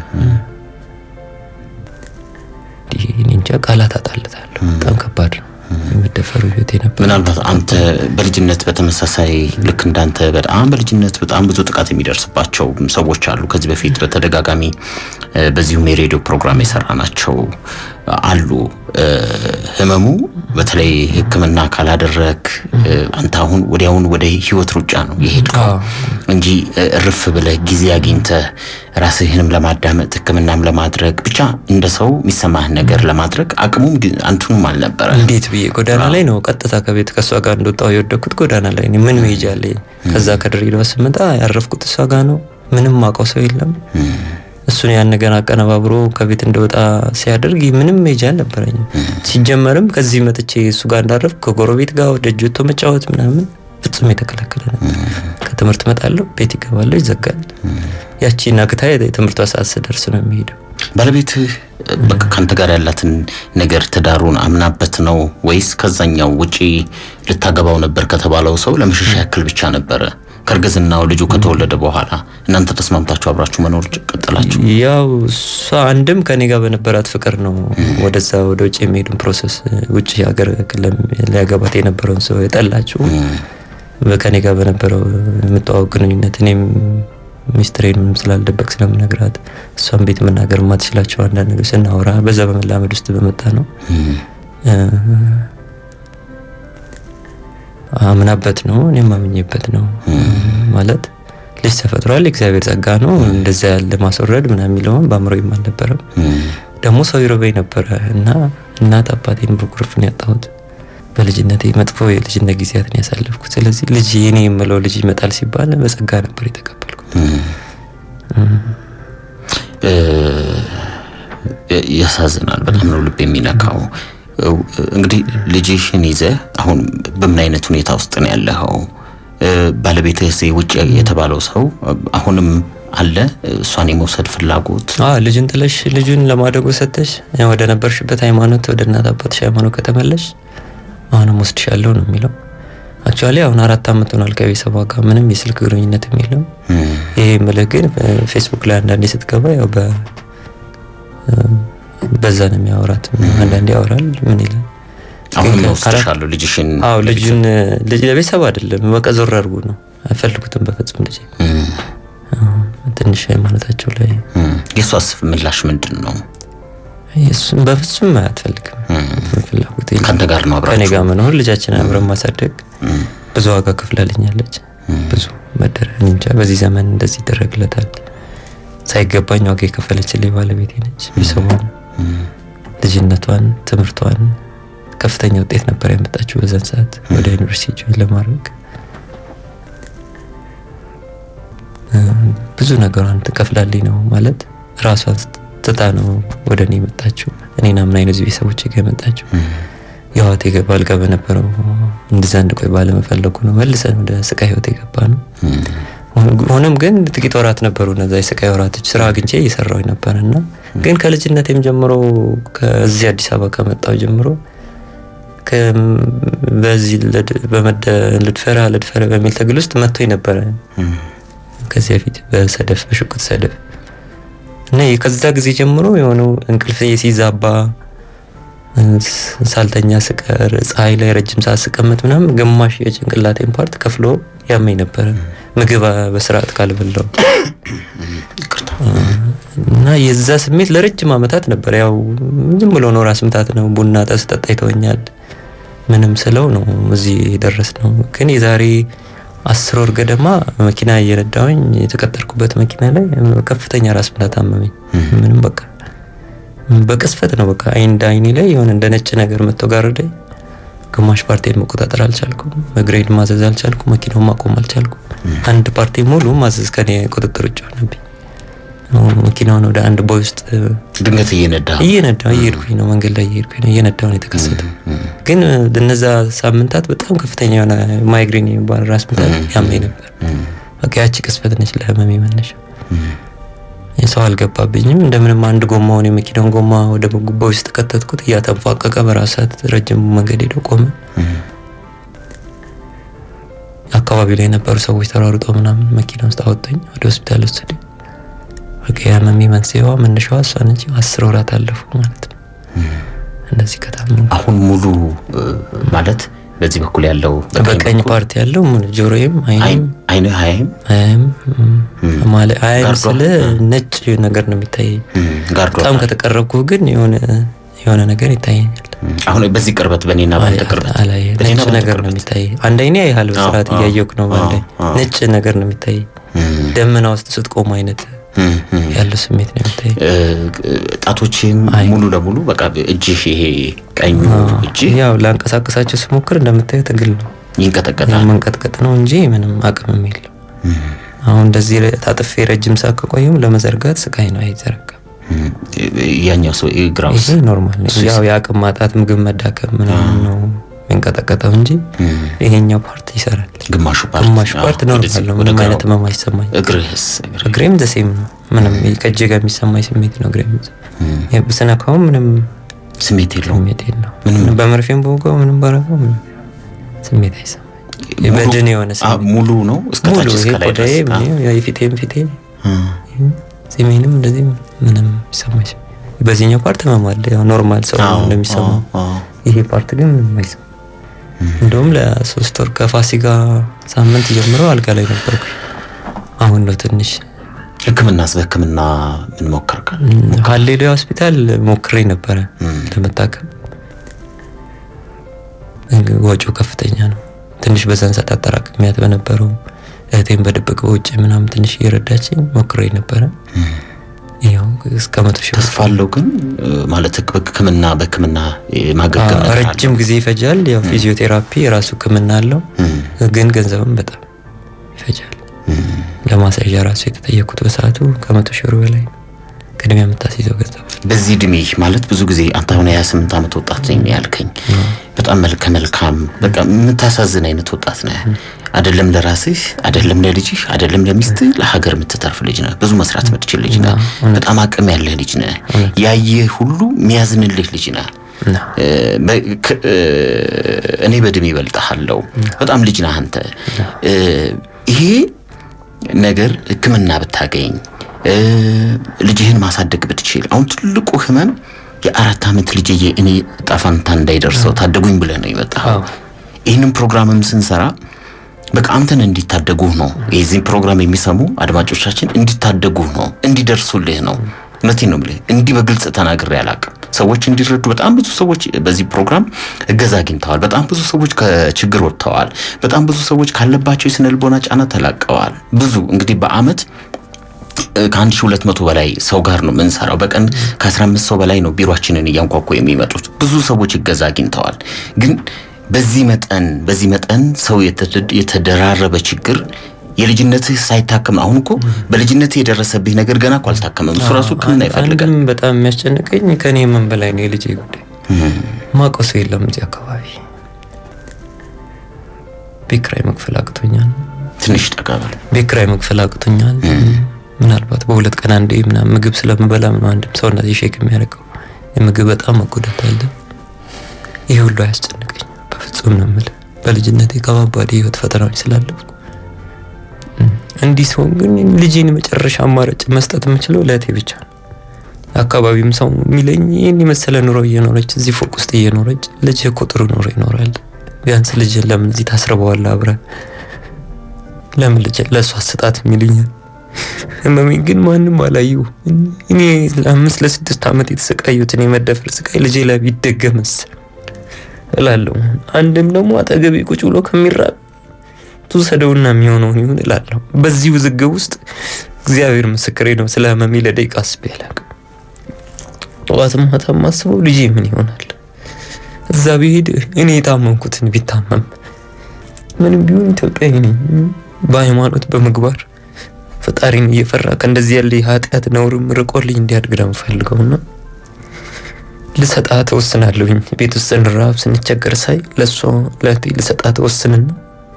እኔ እንጃ ቃላት አጣልታለሁ። በጣም ከባድ ነው። የመደፈሩ ህይወቴ ነበር። ምናልባት አንተ በልጅነት በተመሳሳይ ልክ እንዳንተ በጣም በልጅነት በጣም ብዙ ጥቃት የሚደርስባቸው ሰዎች አሉ። ከዚህ በፊት በተደጋጋሚ እ፣ በዚሁም የሬዲዮ ፕሮግራም የሰራ ናቸው አሉ። እ፣ ህመሙ በተለይ ሕክምና ካላደረግ እ፣ አንተ አሁን ወዲያውን ወደ ህይወት ሩጫ ነው የሄድከው አዎ። እንጂ እ፣ እርፍ ብለህ ጊዜ አግኝተህ ራስህንም ለማዳመጥ ሕክምናም ለማድረግ ብቻ እንደ ሰው የሚሰማህን ነገር ለማድረግ አቅሙም ግ- አንቱንም አልነበረ። እንዴት ብዬ ጎዳና ላይ ነው ቀጥታ ከቤት ከእሷ ጋር እንደወጣው የወደኩት ጎዳና ላይ ነው። ምን መሄጃ አለኝ? ከዛ ከድሬዳዋ ስመጣ ያረፍኩት እሷ ጋር ነው። ምንም ማውቀው ሰው የለም። እሱን ያን ነገር አቀነባብሮ ከቤት እንደወጣ ሲያደርግ ምንም መሄጃ አልነበረኝም። ሲጀመርም ከዚህ መጥቼ እሱ ጋር እንዳረፍኩ ከጎረቤት ጋር ወደ እጅ ወጥቶ መጫወት ምናምን ፍጹም የተከለከለ ነበር። ከትምህርት መጣለሁ፣ ቤት ይገባለሁ፣ ይዘጋል። ያቺ ናግታ የትምህርቷ ሰዓት ስደርስ ነው የሚሄደው። ባለቤትህ በቃ ከአንተ ጋር ያላትን ነገር ትዳሩን አምናበት ነው ወይስ ከዛኛው ውጪ ልታገባው ነበር ከተባለው ሰው ለመሸሻ ያክል ብቻ ነበረ? ከእርግዝናው ልጁ ከተወለደ በኋላ እናንተ ተስማምታችሁ አብራችሁ መኖር ቀጠላችሁ? ያው እሷ አንድም ከኔ ጋር በነበራት ፍቅር ነው ወደዛ ወደ ውጭ የሚሄዱን ፕሮሰስ ውጭ ሀገር ለም- ሊያገባት የነበረውን ሰው የጠላችው ከኔ ጋር በነበረው የምተዋወቅ ግንኙነት እኔም ሚስትሬን ምንም ስላልደበቅ ስለምነግራት እሷን ቤት መናገር የማትችላቸው አንዳንድ ነገር ስናወራ በዛ በመላመድ ውስጥ በመጣ ነው እ፣ አምናበት ነው እኔም አምኜበት ነው ማለት ልጅ ተፈጥሯል የእግዚአብሔር ጸጋ ነው እንደዛ ያለ ማስወረድ ምናምን የሚለውን በአእምሮዬም አልነበረም ደግሞ ሰው ይረበኝ ነበረ እና እናት አባቴን በኩርፍ ነው ያጣሁት በልጅነቴ መጥፎ የልጅነት ጊዜያትን ያሳለፍኩት ስለዚህ ልጅ የኔ የምለው ልጅ ይመጣል ሲባል በጸጋ ነበር የተቀበልኩት እ፣ ያሳዝናል። በጣም ነው ልብ የሚነካው። እ፣ እንግዲህ ልጅሽን ይዘህ አሁን በምን አይነት ሁኔታ ውስጥ ነው ያለኸው? እ፣ ባለቤትህ እዚህ ውጭ የተባለው ሰው አሁንም አለ እሷን የመውሰድ ፍላጎት? አ ልጅን ጥለሽ ልጁን ለማደጎ ሰተሽ ወደ ነበርሽበት ሃይማኖት ወደ እናት አባትሽ ሃይማኖት ከተመለሽ አሁንም ወስድሻለሁ ነው የሚለው። አክቹዋሊ አሁን አራት አመት ሆኗል ከቤተሰቧ ጋር ምንም የስልክ ግንኙነትም የለም። ይሄ የምልህ ግን ፌስቡክ ላይ አንዳንዴ ስትገባ ያው በ በዛ ነው የሚያወራት። አንዳንዴ ያወራል ምን ይላል። አሁን ግን ወስድሻለሁ ልጅሽን አዎ ልጁን ልጅ ለቤተሰብ አይደለም በቃ ዞር አድርጉ ነው አይፈልጉትም በፍጹም ልጅ ትንሽ ሃይማኖታቸው ላይ የሷስ ምላሽ ምንድን ነው? እሱን በፍጹም አትፈልግም። ፍላጎት የለም። ከአንተ ጋር ነው ከኔ አብራችሁ? ጋር መኖር ልጃችንን አብረን ማሳደግ ብዙ ዋጋ ከፍላልኛለች። ብዙ መደረ እኔ እንጃ በዚህ ዘመን እንደዚህ ይደረግለታል። ሳይገባኝ ዋጋ የከፈለችልኝ ባለቤቴ ነች። ቤተሰቧን፣ ልጅነቷን፣ ትምህርቷን ከፍተኛ ውጤት ነበር ያመጣችው በዛን ሰዓት ወደ ዩኒቨርሲቲ ጆይን ለማድረግ እ፣ ብዙ ነገሯን ትከፍላልኝ ነው ማለት ራሷን ትታ ነው ወደ እኔ የመጣችው። እኔን አምና አይነት ቤተሰቦች ጋር የመጣችው የህይወት የገባ አልጋ በነበረው እንደዛ እንድቆይ ባለመፈለጉ ነው መልሰን ወደ ስቃይ ህይወት የገባ ነው። ሆኖም ግን ጥቂት ወራት ነበሩ እነዛ የስቃይ ወራቶች። ስራ አግኝቼ እየሰራሁ ነበር እና ግን ከልጅነቴም ጀምሮ ከዚህ አዲስ አበባ ከመጣሁ ጀምሮ ከ- በዚህ ልድ- በመደ- ልድፈራ ልድፈራ በሚል ትግል ውስጥ መጥቶኝ ነበረ ከዚህ በፊት በሰደፍ በሽጉጥ ሰደፍ እና ከዛ ጊዜ ጀምሮ የሆነው እንቅልፍ ሲዛባ ሳልተኛ ስቀር ፀሐይ ላይ ረጅም ሰዓት ስቀመጥ ምናምን ግማሽ የጭንቅላቴን ፓርት ከፍሎ ያመኝ ነበረ ምግብ በስርዓት ካልበላው ይቅርታ። እና የዛ ስሜት ለረጅም ዓመታት ነበር። ያው ዝም ብሎ ነው ራስ ምታት ነው። ቡና ጠስ ጠጣ ይተወኛል ምንም ስለው ነው እዚህ የደረስ ነው። ግን የዛሬ አስር ወር ገደማ መኪና እየነዳሁኝ የተቀጠርኩበት መኪና ላይ ከፍተኛ ራስ ምታት አመመኝ። ምንም በቃ በቅስፈት ነው በቃ አይን እንደ አይኔ ላይ የሆነ እንደ ነጭ ነገር መጥቶ ጋረደኝ። ግማሽ ፓርቲን መቆጣጠር አልቻልኩም። እግሬን ማዘዝ አልቻልኩም። መኪናውን ማቆም አልቻልኩም። አንድ ፓርቲ ሙሉ ማዘዝ ከኔ ቁጥጥር ውጭ ሆነብኝ። አሁን መኪናውን ወደ አንድ ቦይ ውስጥ ድንገት እየነዳ እየነዳሁ እየሄድኩኝ ነው፣ መንገድ ላይ እየሄድኩኝ ነው፣ እየነዳሁ ነው የተከሰተው። ግን እነዛ ሳምንታት በጣም ከፍተኛ የሆነ ማይግሬን የሚባል ራስ ምታት ያመኝ ነበር። በቃ ያቺ ቅስፈት ነች ለህመሜ መነሻ። ሰው አልገባብኝም። እንደምንም አንድ ጎማውን የመኪናውን ጎማ ወደ ቦይ ውስጥ ከተትኩት፣ እያተንፏቀቀ በራሱ ሰዓት ረጅም መንገድ ሄዶ ቆመ። አካባቢ ላይ የነበሩ ሰዎች ተሯሩጠው ምናምን መኪና ውስጥ አወጡኝ፣ ወደ ሆስፒታል ወሰዱኝ። በቃ የህመሜ መንስኤዋ መነሻዋ እሷ ነች። አስር ወራት አለፉ ማለት ነው እንደዚህ ከታመሙ አሁን ሙሉ እ፣ ማለት በዚህ በኩል ያለው በቀኝ ፓርቲ ያለው ምን ጆሮዬም አይኔም አይነ ሀይም አያም ማለት አያም ጋርዷ? ስለ ነጭ ነገር ነው የሚታየኝ። ጋርዶ በጣም ከተቀረብኩ ግን የሆነ የሆነ ነገር ይታየኛል። አሁን በዚህ ቅርበት በእኔና በአንተ ቅርበት አላይ በእኔና ነጭ በአንተ ነገር ነው ቅርበት የሚታየኝ። አንድ አይኔ ያህል በስርዓት አዎ፣ እያየሁህ ነው። በአንድ አዎ፣ አዎ። ነጭ ነገር ነው የሚታየኝ። እም፣ ደመና ውስጥ ስትቆም አይነት እም፣ እም። ያለው ስሜት ነው የሚታየኝ። እ፣ ጣቶችህም አይ። ሙሉ ለሙሉ በቃ እጅህ ይሄ ቀኙ እጅህ ያው ላንቀሳቀሳቸው ስሞክር እንደምታየው ትግል ነው ይንቀጠቀጣል። መንቀጥቀጥ ነው እንጂ ምንም አቅምም የለው። አሁን እንደዚህ ታጥፌ ረጅም ሰዓት ከቆየም ለመዘርጋት ስቃይ ነው፣ አይዘረጋም። እም፣ ያኛው ሰው ግራውስ ይሄ ኖርማል ነው። ያው የአቅም ማጣት፣ ምግብ መዳከም ምናምን ነው የሚንቀጠቀጠው እንጂ ይሄኛው ፓርት ይሰራል። ግማሹ ፓርት ግማሹ አዎ፣ ፓርት ኖርማል ወደዚህ ነው። ወደ ምንም ግራው። አይነት ህመም አይሰማኝ። እግርህስ እግርህ እግሬም ዘሴም ነው። ምንም ከእጄ ጋር የሚሰማኝ ስሜት ነው። እግሬም ብስነካውም ምንም ስሜት የለውም። ስሜት የለው። በመርፌም በወጋው ምንም ባረገው ምንም ስሜት አይሰማኝ። የበድን የሆነ አ፣ ስሜት ሙሉ ነው እስከ ሙሉ ታች ይሄ እስከ ላይ ድረስ ቆዳዬ አ፣ ምንም የፊቴም ፊቴ አ፣ ጺሜንም እንደዚህ ምንም ይሰማኝ። በዚህኛው ፓርት ህመም አለ፣ ያው ኖርማል ሰው አዎ፣ እንደሚሰማው። አዎ፣ አዎ። ይሄ ፓርት ግን ምንም አይሰማም። እንደውም ለሶስት ወር ከፋሲካ ሳምንት ጀምሮ አልጋ ላይ ነበርኩ። አሁን ነው ትንሽ ሕክምናስ በሕክምና ምን ሞከርክ? ሀሌሉያ ሆስፒታል ሞክሬ ነበረ ለመታከም። እንግ- ወጪው ከፍተኛ ነው። ትንሽ በዛን ሰዓት አጠራቅሚያት በነበረው እህቴን በድብቅ በውጭ ምናምን ትንሽ እየረዳችኝ ሞክሬ ነበረ። ያው እስከ መቶ ሺህ ብር ተስፋ አለው ግን እ፣ ማለት ህክ- በሕክምና በሕክምና ማገገም አዎ፣ ነገር ረጅም ጊዜ ይፈጃል። ያው ፊዚዮቴራፒ የራሱ ህክምና አለው፣ ግን ገንዘብም በጣም ይፈጃል። ለማሳዣ ራሱ የተጠየኩት በሰዓቱ ከመቶ ሺህ ብር በላይ ነው። ቅድሚያ የምታስይዘው ገንዘብ በዚህ እድሜ ማለት ብዙ ጊዜ አንተ አሁን የሀያ ስምንት ዓመት ወጣት ነኝ ነው ያልከኝ። በጣም መልከ መልካም በቃ የምታሳዝን አይነት ወጣት ነህ። አይደለም ለራስህ፣ አይደለም ለልጅህ፣ አይደለም ለሚስትህ፣ ለሀገር የምትተርፍ ልጅ ነህ። ብዙ መስራት የምትችል ልጅ ነህ። በጣም አቅም ያለህ ልጅ ነህ። ያየህ ሁሉ የሚያዝንልህ ልጅ ነህ። እና እ፣ በ- ክ- እ፣ እኔ በእድሜ ይበልጥሃለሁ። በጣም ልጅ ነህ አንተ። እ፣ ይሄ ነገር ሕክምና ብታገኝ እ፣ ልጅህን ማሳደግ ብትችል አሁን ትልቁ ህመም የአራት ዓመት ልጅ እኔ ጣፋንታ እንዳይደርሰው ታደጉኝ ብለህ ነው የመጣኸው። ይህንን ፕሮግራምም ስንሰራ በቃ አንተን እንዲታደጉህ ነው። የዚህን ፕሮግራም የሚሰሙ አድማጮቻችን እንዲታደጉህ ነው፣ እንዲደርሱልህ ነው። እውነቴን ነው የምልህ። እንዲህ በግልጽ ተናግሬ አላውቅም። ሰዎች እንዲረዱ በጣም ብዙ ሰዎች በዚህ ፕሮግራም እገዛ አግኝተዋል። በጣም ብዙ ሰዎች ከችግር ወጥተዋል። በጣም ብዙ ሰዎች ካለባቸው የስነ ልቦና ጫና ተላቀዋል። ብዙ እንግዲህ በአመት ከአንድ ሺህ ሁለት መቶ በላይ ሰው ጋር ነው የምንሰራው። በቀን ከአስራ አምስት ሰው በላይ ነው ቢሮአችንን እያንኳኩ የሚመጡት። ብዙ ሰዎች እገዛ አግኝተዋል። ግን በዚህ መጠን በዚህ መጠን ሰው የተደ- የተደራረበ ችግር የልጅነትህ ሳይታከም አሁን እኮ በልጅነትህ የደረሰብህ ነገር ገና እኮ አልታከመም። እሱ ራሱ ሕክምና ይፈልጋል። አንድም በጣም የሚያስጨንቀኝ ከኔ ምን በላይ ነው የልጄ ጉዳይ። ማውቀው ሰው የለም እዚህ አካባቢ። ቤት ኪራይ መክፈል አቅቶኛል። ትንሽ ጠጋ በል። ቤት ኪራይ መክፈል አቅቶኛል። ምናልባት በሁለት ቀን አንዴ ምናምን ምግብ ስለምበላም ነው አንድም ሰውነት ሼክ የሚያደርገው የምግብ በጣም መጎዳት አለ። ይህ ሁሉ አያስጨንቀኝ በፍጹም ነው የምልህ። በልጅነቴ ከባባድ የህይወት ፈተናዎች ስላለፍኩ እንዲህ ሲሆን ግን ልጄን መጨረሻ አማራጭ መስጠት የምችለው ለእህቴ ብቻ ነው። አካባቢም ሰው የሚለኝ ይህን የመሰለ ኑሮ እየኖረች እዚህ ፎቅ ውስጥ እየኖረች ልጅ እኮ ጥሩ ኑሮ ይኖራል። ቢያንስ ልጅ ለምን እዚህ ታስርበዋለህ አብረህ ለምን ልጅ ለእሷ አስጣት የሚሉኛል። ህመሜን ግን ማንም አላየው። እኔ ለአምስት ለስድስት ዓመት የተሰቃዩትን የመደፈር ስቃይ ልጄ ላይ ቢደገምስ እላለሁ። አንድም ደግሞ አጠገቤ ቁጭ ብሎ ከሚራብ ትውሰደውና የሚሆነውን ይሁን እላለሁ። በዚህ ውዝግብ ውስጥ እግዚአብሔር ምስክሬ ነው። ስለ ህመሜ ለደቂቃ አስቤ አላውቅም። ጠዋትም ማታም ማስበው ልጄ ምን ይሆናል እዛ ቢሄድ እኔ የታመምኩትን ቢታመም ምንም ቢሆን ኢትዮጵያዊ ነኝ። በሃይማኖት በምግባር ፈጣሪን እየፈራ ከእንደዚህ ያለ የኃጢአት ነውርም ርቆልኝ እንዲያድግ ነው የምፈልገውና ልሰጣ ተወስናለሁኝ። ቤት ውስጥ ስንራብ ስንቸገር ሳይ ለእሷ ለእህቴ ልሰጣ ተወስንና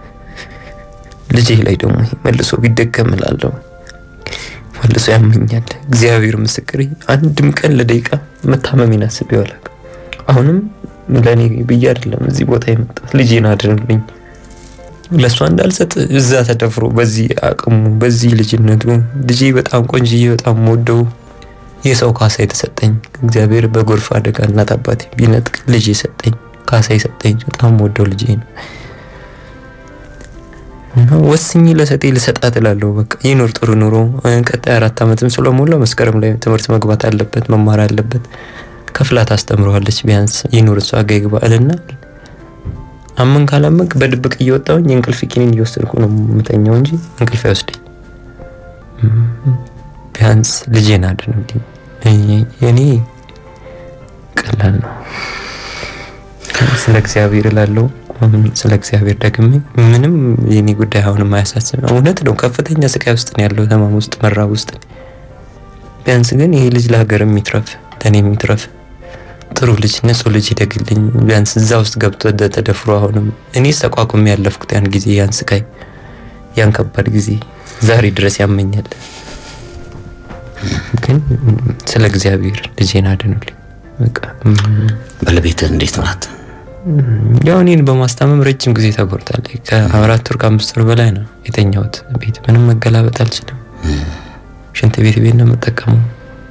ልጄ ላይ ደግሞ ይሄ መልሶ ቢደገም እላለሁ። መልሶ ያመኛል። እግዚአብሔር ምስክሬ አንድም ቀን ለደቂቃ መታመሜን አስቤው አላውቅም። አሁንም ለእኔ ብዬ አይደለም እዚህ ቦታ የመጣሁት ልጄን አድንልኝ ለእሷ እንዳልሰጥ እዛ ተደፍሮ በዚህ አቅሙ በዚህ ልጅነቱ ልጄ በጣም ቆንጅዬ በጣም ወደው የሰው ካሳ የተሰጠኝ እግዚአብሔር በጎርፍ አደጋ እናት አባቴ ቢነጥቅ ልጅ የሰጠኝ ካሳ የሰጠኝ በጣም ወደው ልጄ ነው እና ወስኜ ለሰጤ ልሰጣት እላለሁ። በቃ ይኑር ጥሩ ኑሮ። ቀጣይ አራት ዓመትም ስለሞላ መስከረም ላይ ትምህርት መግባት አለበት መማር አለበት። ከፍላ ታስተምረዋለች ቢያንስ ይኑር እሷ ጋ ይግባ እልና አመን ካላመንክ በድብቅ እየወጣሁኝ የእንቅልፍ ኪኒን እየወሰድኩ ነው የምተኛው እንጂ እንቅልፍ አይወስደኝ። ቢያንስ ልጄን አድንልኝ። የኔ ቀላል ነው። ስለ እግዚአብሔር እላለሁ። ስለ እግዚአብሔር ደግሜ ምንም የኔ ጉዳይ አሁንም አያሳስብ። እውነት ነው፣ ከፍተኛ ስቃይ ውስጥ ነው ያለው፣ ህመም ውስጥ፣ መራብ ውስጥ። ቢያንስ ግን ይሄ ልጅ ለሀገር የሚትረፍ ለእኔ የሚትረፍ ጥሩ ልጅ ንጹህ ልጅ ይደግልኝ። ቢያንስ እዛ ውስጥ ገብቶ ተደፍሮ አሁንም እኔ ተቋቁሜ ያለፍኩት ያን ጊዜ ያን ስቃይ ያን ከባድ ጊዜ ዛሬ ድረስ ያመኛል። ግን ስለ እግዚአብሔር ልጄን አድኑልኝ። በቃ ባለቤትህ እንዴት ናት? ያው እኔን በማስታመም ረጅም ጊዜ ተጎድታለች። ከአራት ወር ከአምስት ወር በላይ ነው የተኛሁት ቤት። ምንም መገላበጥ አልችልም። ሽንት ቤት ቤት ነው የምጠቀመው።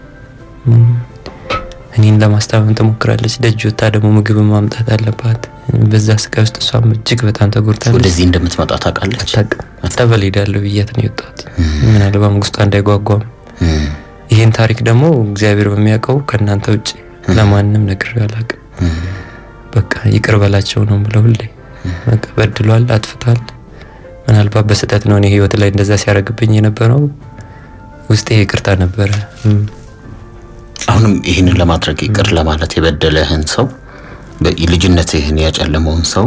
እኔን ለማስታመም ትሞክራለች። ደጅ ወታ ደግሞ ምግብ ማምጣት አለባት። በዛ ስቃይ ውስጥ እሷም እጅግ በጣም ተጎድታለች። ወደዚህ እንደምትመጣ ታውቃለች? አታውቅም። ጠበል ሄዳለሁ ብያት ነው የወጣሁት። ምናልባም ውስጧ እንዳይጓጓም ይህን ታሪክ ደግሞ እግዚአብሔር በሚያውቀው ከእናንተ ውጭ ለማንም ነግሬው አላውቅም። በቃ ይቅር በላቸው ነው ብለው ሁሌ በቃ በድሏል፣ አጥፍቷል። ምናልባት በስህተት ነው እኔ ህይወት ላይ እንደዛ ሲያደርግብኝ የነበረው ውስጤ ይቅርታ ነበረ። አሁንም ይህንን ለማድረግ ይቅር ለማለት የበደለህን ሰው ልጅነትህን ያጨለመውን ሰው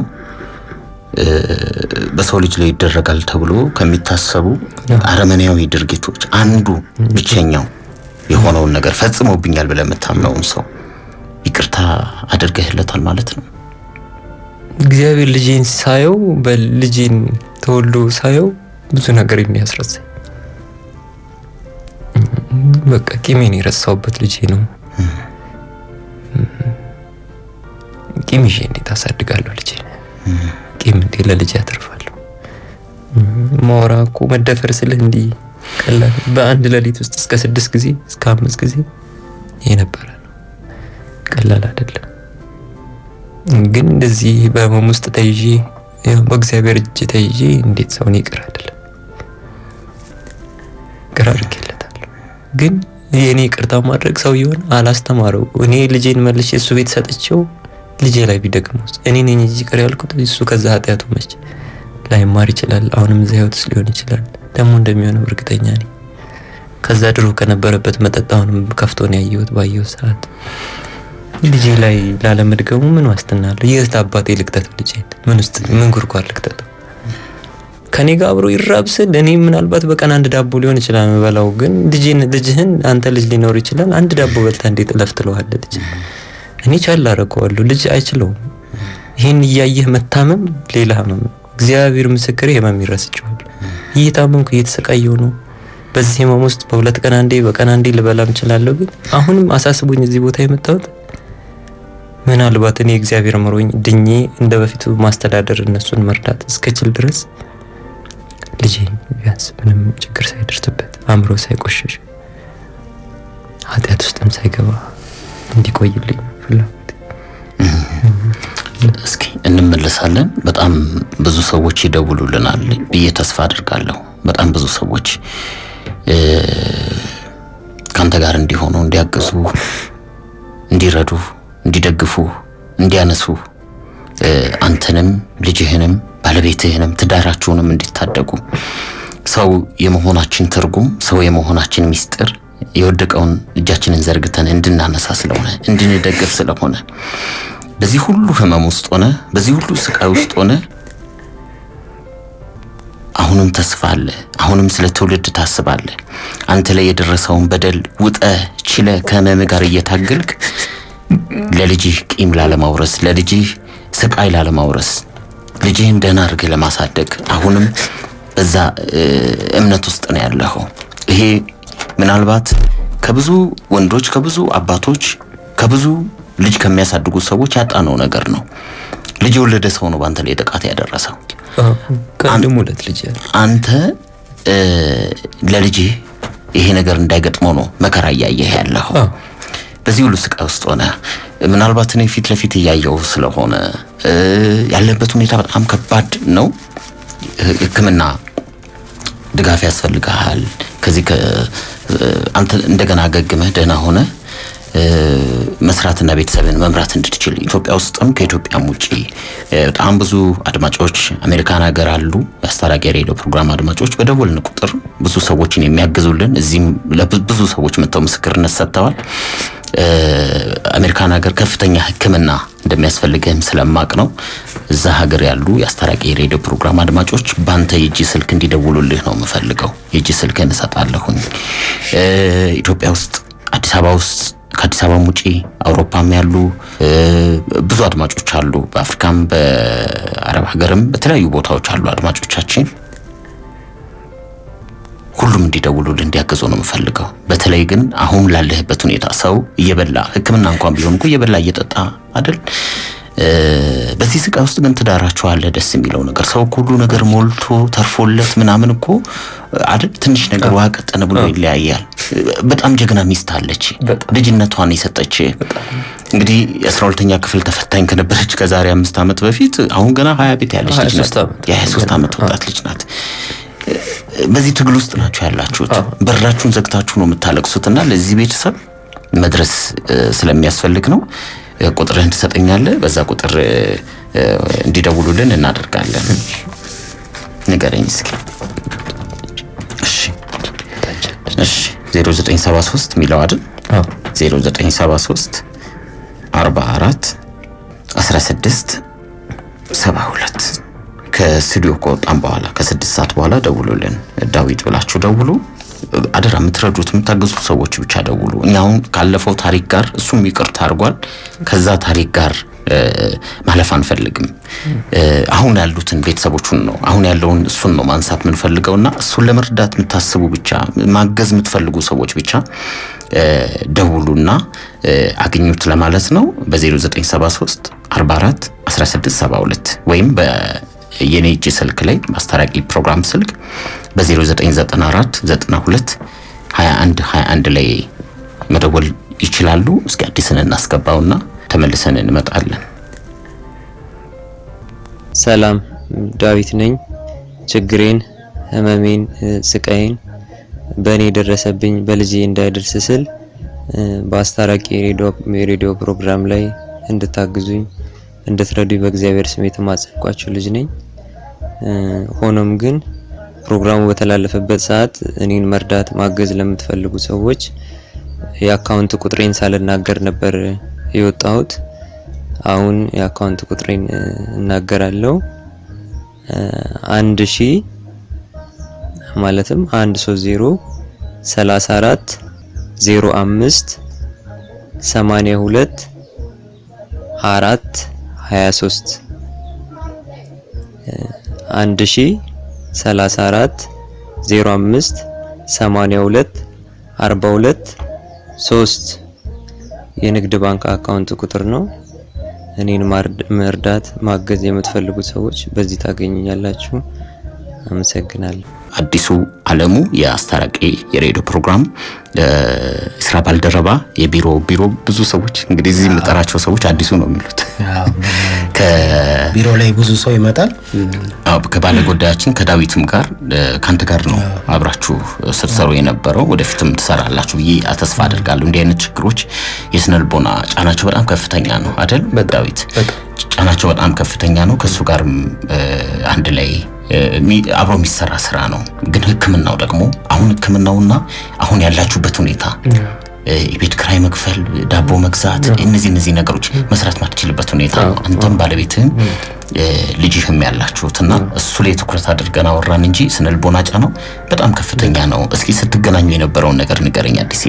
በሰው ልጅ ላይ ይደረጋል ተብሎ ከሚታሰቡ አረመኔያዊ ድርጊቶች አንዱ ብቸኛው የሆነውን ነገር ፈጽሞብኛል ብለህ የምታምነውን ሰው ይቅርታ አድርገህለታል ማለት ነው። እግዚአብሔር ልጄን ሳየው በልጄን ተወልዶ ሳየው ብዙ ነገር የሚያስረሳኝ በቃ ቂሜን የረሳውበት ልጄ ነው። ቂም ይዤ እንዴት አሳድጋለሁ ልጄ? ቂም እንዴ ለልጄ ያተርፋለሁ? ማውራ እኮ መደፈር ስልህ እንዲህ ቀላል በአንድ ሌሊት ውስጥ እስከ ስድስት ጊዜ እስከ አምስት ጊዜ የነበረ ነው። ቀላል አይደለም። ግን እንደዚህ በህመም ውስጥ ተይዤ በእግዚአብሔር እጅ ተይዤ እንዴት ሰውን ይቅር አይደለም ይቅር አድርጌለታለሁ። ግን የእኔ ይቅርታ ማድረግ ሰውየውን አላስተማረው። እኔ ልጄን መልሼ እሱ ቤት ሰጥቼው ልጄ ላይ ቢደግመውስ እኔ ነኝ እንጂ ይቅር ያልኩት እሱ ከዛ ኃጢአቱ መች ላይማር ይችላል። አሁንም እዛ ህይወት ውስጥ ሊሆን ይችላል። ደግሞ እንደሚሆነው እርግጠኛ ነኝ። ከዛ ድሮ ከነበረበት መጠጥ አሁንም ከፍቶ ነው ያየሁት ባየሁት ሰዓት ልጄ ላይ ላለመድገሙ ምን ዋስትና አለው? የት አባቴ ልክተተው? ልጄ ምን ውስጥ ምን ጉድጓድ ልክተተው? ከኔ ጋር አብሮ ይራብ ስል እኔ ምናልባት በቀን አንድ ዳቦ ሊሆን ይችላል የምበላው፣ ግን ልጄን ልጅህን አንተ ልጅ ሊኖር ይችላል አንድ ዳቦ በልታ እንዴት እለፍ ትለዋለህ? ልጅ እኔ ቻል አደርገዋለሁ፣ ልጅ አይችለውም። ይህን እያየህ መታመም ሌላ ህመም ነው። እግዚአብሔር ምስክሬ ህመም ይረስቸዋል። እየታመምኩ እየተሰቃየሁ ነው። በዚህ ህመም ውስጥ በሁለት ቀን አንዴ በቀን አንዴ ልበላም እችላለሁ፣ ግን አሁንም አሳስቦኝ እዚህ ቦታ የመጣሁት ምናልባት እኔ እግዚአብሔር ምሮኝ ድኜ እንደ በፊቱ ማስተዳደር እነሱን መርዳት እስከችል ድረስ ልጄ ቢያንስ ምንም ችግር ሳይደርስበት አእምሮ ሳይቆሸሽ ኃጢአት ውስጥም ሳይገባ እንዲቆይልኝ ፍላጎት። እስኪ እንመለሳለን። በጣም ብዙ ሰዎች ይደውሉልናል ብዬ ተስፋ አድርጋለሁ። በጣም ብዙ ሰዎች ከአንተ ጋር እንዲሆኑ፣ እንዲያግዙ፣ እንዲረዱ እንዲደግፉ እንዲያነሱ አንተንም ልጅህንም ባለቤትህንም ትዳራችሁንም እንዲታደጉ ሰው የመሆናችን ትርጉም ሰው የመሆናችን ሚስጥር የወደቀውን እጃችንን ዘርግተን እንድናነሳ ስለሆነ እንድንደግፍ ስለሆነ በዚህ ሁሉ ህመም ውስጥ ሆነ በዚህ ሁሉ ስቃይ ውስጥ ሆነ አሁንም ተስፋ አለ። አሁንም ስለ ትውልድ ታስባለ። አንተ ላይ የደረሰውን በደል ውጠ ችለ ከህመም ጋር እየታገልክ ለልጅህ ቂም ላለማውረስ፣ ለልጅህ ስቃይ ላለማውረስ፣ ልጅህን ደህና አድርገህ ለማሳደግ አሁንም በዛ እምነት ውስጥ ነው ያለኸው። ይሄ ምናልባት ከብዙ ወንዶች ከብዙ አባቶች ከብዙ ልጅ ከሚያሳድጉ ሰዎች ያጣነው ነገር ነው። ልጅ የወለደ ሰው ነው በአንተ ላይ ጥቃት ያደረሰው። ከአንድም ሁለት ልጅ ያለ አንተ ለልጅህ ይሄ ነገር እንዳይገጥመው ነው መከራ እያየህ ያለኸው። በዚህ ሁሉ ስቃይ ውስጥ ሆነ ምናልባት እኔ ፊት ለፊት እያየው ስለሆነ ያለበት ሁኔታ በጣም ከባድ ነው። ሕክምና ድጋፍ ያስፈልግሃል። ከዚህ አንተ እንደገና አገግመህ ደህና ሆነ መስራትና ቤተሰብን መምራት እንድትችል ኢትዮጵያ ውስጥም ከኢትዮጵያም ውጭ በጣም ብዙ አድማጮች አሜሪካን ሀገር አሉ። የአስታራቂ ሬዲዮ ፕሮግራም አድማጮች በደወልን ቁጥር ብዙ ሰዎችን የሚያግዙልን እዚህም ብዙ ሰዎች መጥተው ምስክርነት ሰጥተዋል። አሜሪካን ሀገር ከፍተኛ ሕክምና እንደሚያስፈልግህም ስለማቅ ነው። እዛ ሀገር ያሉ የአስታራቂ ሬዲዮ ፕሮግራም አድማጮች በአንተ የእጅ ስልክ እንዲደውሉልህ ነው የምፈልገው። የእጅ ስልክህን እሰጣለሁኝ። ኢትዮጵያ ውስጥ አዲስ አበባ ውስጥ ከአዲስ አበባም ውጪ አውሮፓም ያሉ ብዙ አድማጮች አሉ። በአፍሪካም በአረብ ሀገርም በተለያዩ ቦታዎች አሉ አድማጮቻችን። ሁሉም እንዲደውሉልህ እንዲያገዙ ነው የምፈልገው። በተለይ ግን አሁን ላለህበት ሁኔታ ሰው እየበላ ሕክምና እንኳን ቢሆን እኮ እየበላ እየጠጣ አይደል? በዚህ ስቃይ ውስጥ ግን ትዳራችሁ አለ። ደስ የሚለው ነገር ሰው ሁሉ ነገር ሞልቶ ተርፎለት ምናምን እኮ አይደል? ትንሽ ነገር ውሃ ቀጠነ ብሎ ይለያያል። በጣም ጀግና ሚስት አለች፣ ልጅነቷን የሰጠች እንግዲህ የአስራ ሁለተኛ ክፍል ተፈታኝ ከነበረች ከዛሬ አምስት ዓመት በፊት አሁን ገና ሀያ ቤት ያለች ልጅ ናት። የሀያ ሶስት ዓመት ወጣት ልጅ ናት። በዚህ ትግል ውስጥ ናችሁ ያላችሁት። በራችሁን ዘግታችሁ ነው የምታለቅሱትና ለዚህ ቤተሰብ መድረስ ስለሚያስፈልግ ነው። ቁጥርህን ትሰጠኛለህ። በዛ ቁጥር እንዲደውሉልን እናደርጋለን። ንገረኝ እስኪ። እሺ፣ እሺ 0973 የሚለው አይደል? 0973 44 16 72 ከስቱዲዮ ከወጣም በኋላ ከስድስት ሰዓት በኋላ ደውሉልን። ዳዊት ብላችሁ ደውሉ። አደራ የምትረዱት የምታገዙ ሰዎች ብቻ ደውሉ። እኛ አሁን ካለፈው ታሪክ ጋር እሱም ይቅርታ አድርጓል። ከዛ ታሪክ ጋር ማለፍ አንፈልግም። አሁን ያሉትን ቤተሰቦቹን ነው አሁን ያለውን እሱን ነው ማንሳት የምንፈልገውና እሱን ለመርዳት የምታስቡ ብቻ ማገዝ የምትፈልጉ ሰዎች ብቻ ደውሉና አግኙት ለማለት ነው። በ0973 44 1672 ወይም የኔ እጅ ስልክ ላይ ማስታራቂ ፕሮግራም ስልክ በ0994 92 21 21 ላይ መደወል ይችላሉ። እስኪ አዲስን እናስገባውና ተመልሰን እንመጣለን። ሰላም ዳዊት ነኝ። ችግሬን፣ ህመሜን፣ ስቃይን በእኔ የደረሰብኝ በልጄ እንዳይደርስ ስል በአስታራቂ የሬዲዮ ፕሮግራም ላይ እንድታግዙኝ እንድትረዱኝ በእግዚአብሔር ስም የተማጸንኳችሁ ልጅ ነኝ። ሆኖም ግን ፕሮግራሙ በተላለፈበት ሰዓት እኔን መርዳት ማገዝ ለምትፈልጉ ሰዎች የአካውንት ቁጥሬን ሳልናገር ነበር የወጣሁት። አሁን የአካውንት ቁጥሬን እናገራለሁ። አንድ ሺ ማለትም አንድ ሶስት ዜሮ ሰላሳ አራት ዜሮ አምስት ሰማንያ ሁለት አራት ሀያ ሶስት አንድ ሺ ሰላሳ አራት ዜሮ አምስት ሰማንያ ሁለት አርባ ሁለት ሶስት የንግድ ባንክ አካውንት ቁጥር ነው። እኔን መርዳት ማገዝ የምትፈልጉት ሰዎች በዚህ ታገኙኛላችሁ። አመሰግናለሁ። አዲሱ አለሙ የአስታራቂ የሬዲዮ ፕሮግራም ስራ ባልደረባ የቢሮ ቢሮ ብዙ ሰዎች እንግዲህ እዚህ የምጠራቸው ሰዎች አዲሱ ነው የሚሉት አዎ፣ ከ- ቢሮ ላይ ብዙ ሰው ይመጣል። አዎ፣ ከባለ ጉዳያችን ከዳዊትም ጋር እ፣ ከአንተ ጋር ነው አብራችሁ ስትሰሩ የነበረው ወደፊትም ትሰራላችሁ ብዬ ተስፋ አድርጋለሁ። እንዲህ አይነት ችግሮች የስነ ልቦና ጫናቸው በጣም ከፍተኛ ነው አይደል? ዳዊት ጫናቸው በጣም ከፍተኛ ነው። ከእሱ ጋርም እ፣ አንድ ላይ እ፣ የሚ- አብሮ የሚሰራ ስራ ነው። ግን ሕክምናው ደግሞ አሁን ሕክምናውና አሁን ያላችሁበት ሁኔታ እ፣ የቤት ክራይ መክፈል፣ ዳቦ መግዛት፣ እነዚህ እነዚህ ነገሮች መስራት ማትችልበት ሁኔታ ነው። አንተም ባለቤትህም እ፣ ልጅህም ያላችሁትና እሱ ላይ ትኩረት አድርገን አወራን እንጂ ስነ ልቦና ጫናው በጣም ከፍተኛ ነው። እስኪ ስትገናኙ የነበረውን ነገር ንገረኝ አዲስ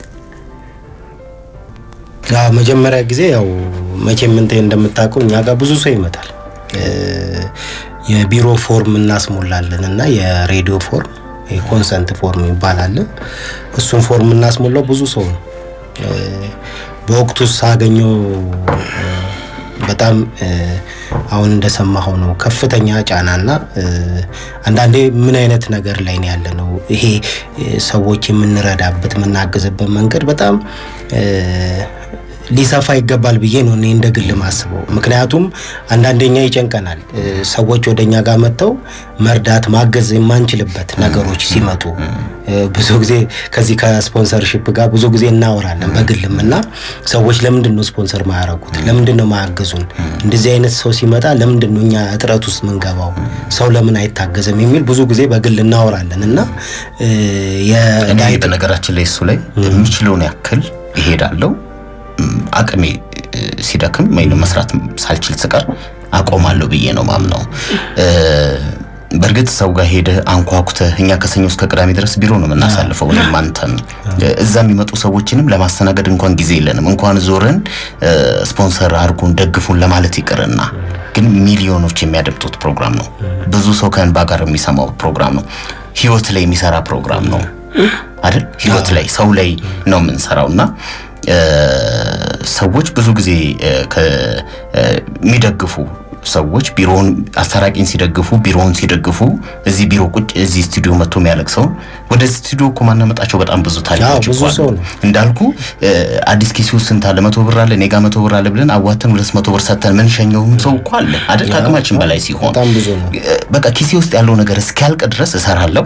አዎ፣ መጀመሪያ ጊዜ ያው መቼም እንትን እንደምታውቀው እኛ ጋር ብዙ ሰው ይመጣል። እ፣ የቢሮ ፎርም እናስሞላለን እና የሬዲዮ ፎርም የኮንሰንት ፎርም ይባላል። እሱን ፎርም እናስሞላው ብዙ ሰው ነው። እ፣ በወቅቱ ሳገኘው እ፣ በጣም እ፣ አሁን እንደሰማኸው ነው ከፍተኛ ጫናና እ፣ አንዳንዴ ምን አይነት ነገር ላይ ነው ያለ ነው ይሄ እ፣ ሰዎች የምንረዳበት የምናግዝበት መንገድ በጣም እ፣ ሊሰፋ ይገባል ብዬ ነው እኔ እንደ ግል ማስበው። ምክንያቱም አንዳንደኛ ይጨንቀናል እ፣ ሰዎች ወደ እኛ ጋር መጥተው መርዳት ማገዝ የማንችልበት ነገሮች ሲመጡ እ፣ ብዙ ጊዜ ከዚህ ከስፖንሰርሺፕ ጋር ብዙ ጊዜ እናወራለን በግልም እና ሰዎች ለምንድን ነው ስፖንሰር ማያረጉት? ለምንድን ነው ማያግዙን? እንደዚህ አይነት ሰው ሲመጣ ለምንድን ነው እኛ እጥረት ውስጥ ምንገባው? ሰው ለምን አይታገዝም? የሚል ብዙ ጊዜ በግል እናወራለን እና እ፣ እኔ የዳይት በነገራችን ላይ እሱ ላይ የሚችለውን ያክል ይሄዳለው አቅሜ እ፣ ሲደክም ወይም መስራት ሳልችል ስቀር አቆማለሁ ብዬ ነው ማምነው። እ፣ በእርግጥ ሰው ጋር ሄደህ አንኳኩተህ እኛ ከሰኞ እስከ ቅዳሜ ድረስ ቢሮ ነው የምናሳልፈው። እኔም አንተም እ፣ እዛ የሚመጡ ሰዎችንም ለማስተናገድ እንኳን ጊዜ የለንም። እንኳን ዞረን እ፣ ስፖንሰር አድርጉን ደግፉን ለማለት ይቅርና ግን ሚሊዮኖች የሚያደምጡት ፕሮግራም ነው። ብዙ ሰው ከእንባ ጋር የሚሰማው ፕሮግራም ነው። ህይወት ላይ የሚሰራ ፕሮግራም ነው አይደል? ህይወት ላይ ሰው ላይ ነው የምንሰራው እና እ፣ ሰዎች ብዙ ጊዜ እ፣ ከ- እ፣ የሚደግፉ ሰዎች ቢሮውን አስታራቂን ሲደግፉ ቢሮውን ሲደግፉ እዚህ ቢሮ ቁጭ እዚህ ስቱዲዮ መጥቶ የሚያለቅሰው ወደ ስቱዲዮ እኮ ማናመጣቸው በጣም ብዙ ታሪኮች ብዙ እኮ አሉ። ሰው ነው። እንዳልኩ እ፣ አዲስ ኪሲ ውስጥ ስንት አለ? መቶ ብር አለ፣ እኔ ጋ መቶ ብር አለ ብለን አዋተን ሁለት መቶ ብር ሰጥተን ምን ሸኘውም ሰው እኮ አለ አይደል? ከአቅማችን በላይ ሲሆን በጣም ብዙ ነው። እ፣ በቃ ኪሴ ውስጥ ያለው ነገር እስኪያልቅ ድረስ እሰራለሁ።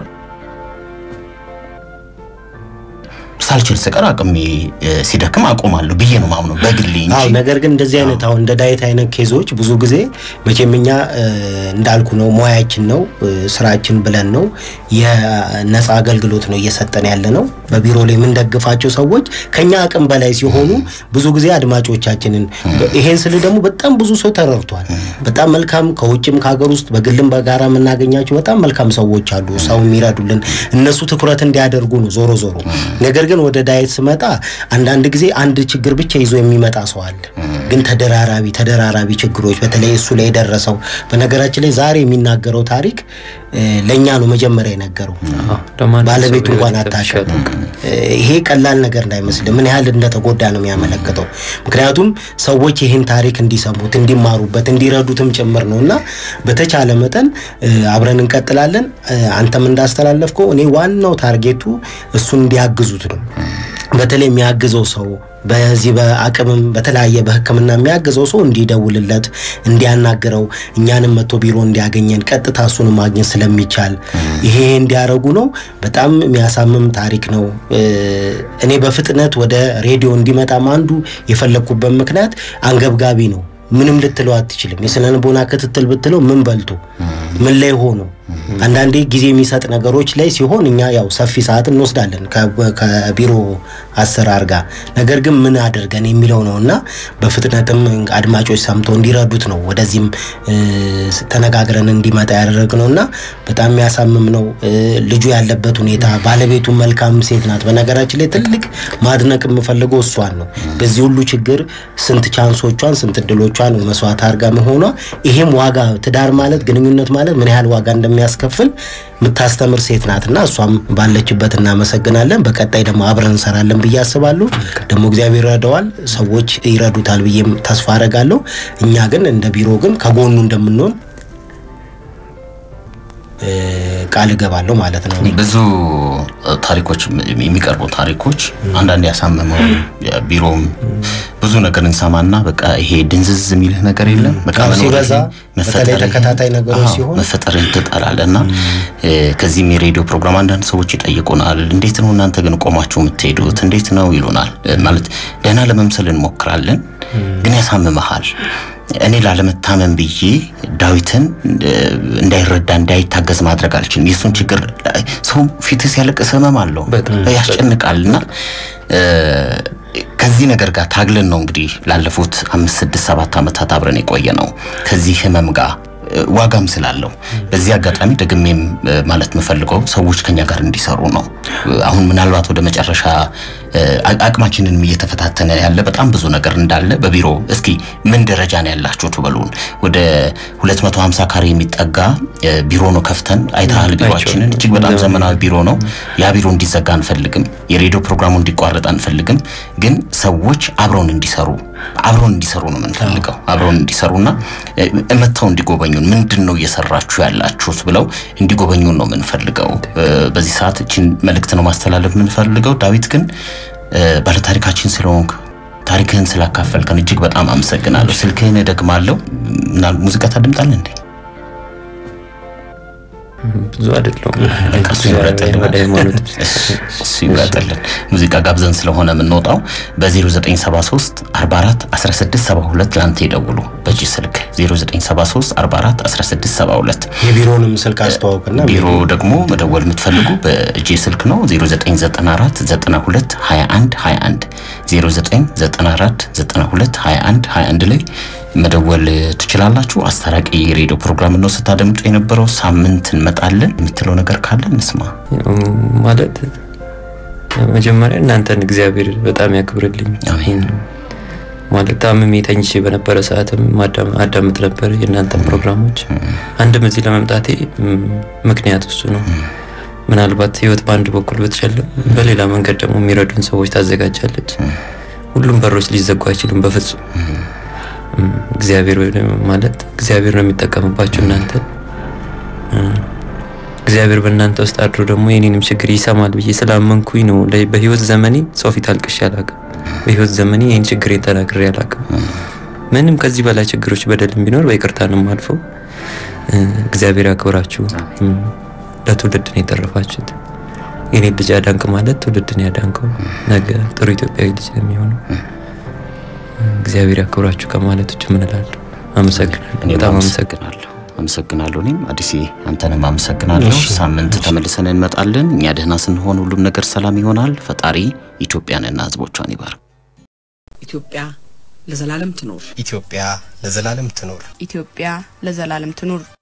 ሳልችል ስቀር አቅሜ እ፣ ሲደክም አቆማለሁ ብዬ ነው ማምነው በግሌ አዎ እንጂ ነገር ግን እንደዚህ አይነት አሁን እንደ ዳዊት አይነት ኬዞች ብዙ ጊዜ መቼም እኛ እ፣ እንዳልኩ ነው ሙያችን ነው እ፣ ስራችን ብለን ነው የነፃ አገልግሎት ነው እየሰጠን ያለ ነው። በቢሮ ላይ የምንደግፋቸው ሰዎች ከኛ አቅም በላይ ሲሆኑ ብዙ ጊዜ አድማጮቻችንን ይሄን ስል ደግሞ በጣም ብዙ ሰው ተረድቷል። በጣም መልካም ከውጭም ከሀገር ውስጥ በግልም በጋራ የምናገኛቸው በጣም መልካም ሰዎች አሉ፣ ሰው የሚረዱልን እነሱ ትኩረት እንዲያደርጉ ነው ዞሮ ዞሮ ነገር ግን ወደ ዳየት ስመጣ አንዳንድ ጊዜ አንድ ችግር ብቻ ይዞ የሚመጣ ሰው አለ። ግን ተደራራቢ ተደራራቢ ችግሮች በተለይ እሱ ላይ የደረሰው በነገራችን ላይ ዛሬ የሚናገረው ታሪክ እ፣ ለእኛ ነው መጀመሪያ የነገረው። ለማንም ባለቤቱ ሰው እንኳን በህይወት አታውቅም። ተሻለ። እ፣ ይሄ ቀላል ነገር እንዳይመስል ምን ያህል እንደተጎዳ ነው የሚያመለክተው። ምክንያቱም ሰዎች ይህን ታሪክ እንዲሰሙት፣ እንዲማሩበት፣ እንዲረዱትም ጭምር ነው እና በተቻለ መጠን እ፣ አብረን እንቀጥላለን። እ፣ አንተም እንዳስተላለፍከው እኔ ዋናው ታርጌቱ እሱን እንዲያግዙት ነው። በተለይ የሚያግዘው ሰው በዚህ በአቅምም በተለያየ በሕክምና የሚያግዘው ሰው እንዲደውልለት እንዲያናግረው እኛንም መጥቶ ቢሮ እንዲያገኘን ቀጥታ እሱን ማግኘት ስለሚቻል ይሄ እንዲያደርጉ ነው። በጣም የሚያሳምም ታሪክ ነው። እ፣ እኔ በፍጥነት ወደ ሬዲዮ እንዲመጣም አንዱ የፈለግኩበት ምክንያት አንገብጋቢ ነው። ምንም ልትለው አትችልም። የስነ ልቦና ክትትል ብትለው ምን በልቶ ምን ላይ ሆኖ አንዳንዴ ጊዜ የሚሰጥ ነገሮች ላይ ሲሆን እኛ ያው ሰፊ ሰዓት እንወስዳለን ከ- ከቢሮ አሰራር ጋር ነገር ግን ምን አድርገን የሚለው ነው እና በፍጥነትም አድማጮች ሰምተው እንዲረዱት ነው ወደዚህም እ፣ ተነጋግረን እንዲመጣ ያደረግነው እና በጣም የሚያሳምም ነው። እ፣ ልጁ ያለበት ሁኔታ ባለቤቱ መልካም ሴት ናት። በነገራችን ላይ ትልቅ ማድነቅ የምፈልገው እሷን ነው። በዚህ ሁሉ ችግር ስንት ቻንሶቿን ስንት እድሎቿን መስዋዕት አድርጋ መሆኗ ይሄም ዋጋ ትዳር ማለት ግንኙነት ማለት ምን ያህል ዋጋ እንደሚያስከፍል የምታስተምር ሴት ናትና እሷም ባለችበት እናመሰግናለን። በቀጣይ ደግሞ አብረን እንሰራለን ብዬ አስባለሁ። ደግሞ እግዚአብሔር ይረዳዋል፣ ሰዎች ይረዱታል ብዬም ተስፋ አደርጋለሁ። እኛ ግን እንደ ቢሮ ግን ከጎኑ እንደምንሆን እ፣ ቃል እገባለሁ ማለት ነው። ብዙ ታሪኮች የሚቀርቡ ታሪኮች አንዳንድ ያሳመመው ቢሮም ብዙ ነገር እንሰማና በቃ ይሄ ድንዝዝ የሚልህ ነገር የለም በቃ አዎ፣ መኖር ሲበዛ ይሄ በተለይ መፈጠር ተከታታይ ነገሮች አዎ፣ ሲሆን መፈጠርን ትጠላለህ እና እ፣ ከዚህም የሬዲዮ ፕሮግራም አንዳንድ ሰዎች ይጠይቁናል። እንዴት ነው እናንተ ግን ቆማችሁ የምትሄዱት? እንዴት ነው ይሉናል። እ፣ ማለት ደህና ለመምሰል እንሞክራለን፣ ግን ያሳምመሃል። እኔ ላለመታመን ብዬ ዳዊትን እ፣ እንዳይረዳ እንዳይታገዝ ማድረግ አልችልም። የእሱን ችግር ሰው ፊትህ ሲያለቅስ ህመም አለው ያስጨንቃል እና እ፣ ከዚህ ነገር ጋር ታግለን ነው እንግዲህ ላለፉት አምስት ስድስት ሰባት ዓመታት አብረን የቆየ ነው ከዚህ ህመም ጋር እ፣ ዋጋም ስላለው በዚህ አጋጣሚ ደግሜም እ፣ ማለት የምፈልገው ሰዎች ከኛ ጋር እንዲሰሩ ነው። እ፣ አሁን ምናልባት ወደ መጨረሻ እ፣ አ- አቅማችንንም እየተፈታተነ ያለ በጣም ብዙ ነገር እንዳለ በቢሮ እስኪ ምን ደረጃ ነው ያላችሁት በሉን። ወደ 250 ካሬ የሚጠጋ እ፣ ቢሮ ነው ከፍተን አይተሃል። ቢሮአችንን እጅግ በጣም ዘመናዊ ቢሮ ነው። ያ ቢሮ እንዲዘጋ አንፈልግም። የሬዲዮ ፕሮግራሙ እንዲቋረጥ አንፈልግም። ግን ሰዎች አብረውን እንዲሰሩ አብረውን እንዲሰሩ ነው የምንፈልገው። አብረውን እንዲሰሩና እ፣ መጥተው እንዲጎበኙን ምንድን ነው እየሰራችሁ ያላችሁት ብለው እንዲጎበኙን ነው የምንፈልገው። እ፣ በዚህ ሰዓት እችን መልእክት ነው ማስተላለፍ የምንፈልገው። ዳዊት ግን እ፣ ባለታሪካችን ስለሆንክ ታሪክህን ስላካፈልከን እጅግ በጣም አመሰግናለሁ። ስልክህን እደግማለሁ። ምናል ሙዚቃ ታድምጣለህ እንዴ? ብዙ አይደለም በቃ እሱ ይምረጥልን። ወደ ሃይማኖት እሱ ይምረጥልን። ሙዚቃ ጋብዘን ስለሆነ የምንወጣው በ0973 44 16 72 ለአንተ ይደውሉ። በእጅ ስልክ 0973 44 16 72 የቢሮንም ስልክ አስተዋውቅና ቢሮ ደግሞ መደወል የምትፈልጉ በእጄ ስልክ ነው 0994 92 21 21 0994 92 21 21 ላይ መደወል ትችላላችሁ። አስታራቂ የሬዲዮ ፕሮግራም ነው ስታደምጡ የነበረው። ሳምንት እንመጣለን። የምትለው ነገር ካለ እንስማ። ማለት መጀመሪያ እናንተን እግዚአብሔር በጣም ያክብርልኝ። አሜን። ማለት ታምሜ ተኝቼ በነበረ ሰዓትም ማዳም- አዳምጥ ነበር የእናንተን ፕሮግራሞች። አንድም እዚህ ለመምጣቴ ም፣ ምክንያት እሱ ነው። ምናልባት ህይወት በአንድ በኩል ብትጨልም፣ በሌላ መንገድ ደግሞ የሚረዱን ሰዎች ታዘጋጃለች። ሁሉም በሮች ሊዘጉ አይችሉም በፍጹም። ም፣ እግዚአብሔር ወይ ደግሞ ማለት እግዚአብሔር ነው የሚጠቀምባችሁ እናንተ እግዚአብሔር በእናንተ ውስጥ አድሮ ደግሞ የኔንም ችግር ይሰማል ብዬ ስላመንኩኝ ነው። ለ- በህይወት ዘመኔ ሰው ፊት አልቅሼ አላውቅም። በህይወት ዘመኔ ይህን ችግሬን ተናግሬ አላውቅም። ምንም ከዚህ በላይ ችግሮች በደልም ቢኖር በይቅርታንም አልፎ እ፣ እግዚአብሔር ያክብራችሁ። እም፣ ለትውልድ ነው የተረፋችሁት። የኔ ልጅ አዳንክ ማለት ትውልድን ያዳንከው ነገ ጥሩ ኢትዮጵያዊ ልጅ ነው የሚሆነው። እግዚአብሔር ያክብራችሁ ከማለት ውጭ ምን እላለሁ? አመሰግናለሁ። እኔም በጣም አመሰግናለሁ። አመሰግናለሁ። አመሰግናለሁ። እኔም አዲስ አንተንም አመሰግናለሁ። ሳምንት ተመልሰን እንመጣለን። እኛ ደህና ስንሆን ሁሉም ነገር ሰላም ይሆናል። ፈጣሪ ኢትዮጵያንና ሕዝቦቿን ይባርክ። ኢትዮጵያ ለዘላለም ትኖር። ኢትዮጵያ ለዘላለም ትኖር። ኢትዮጵያ ለዘላለም ትኑር።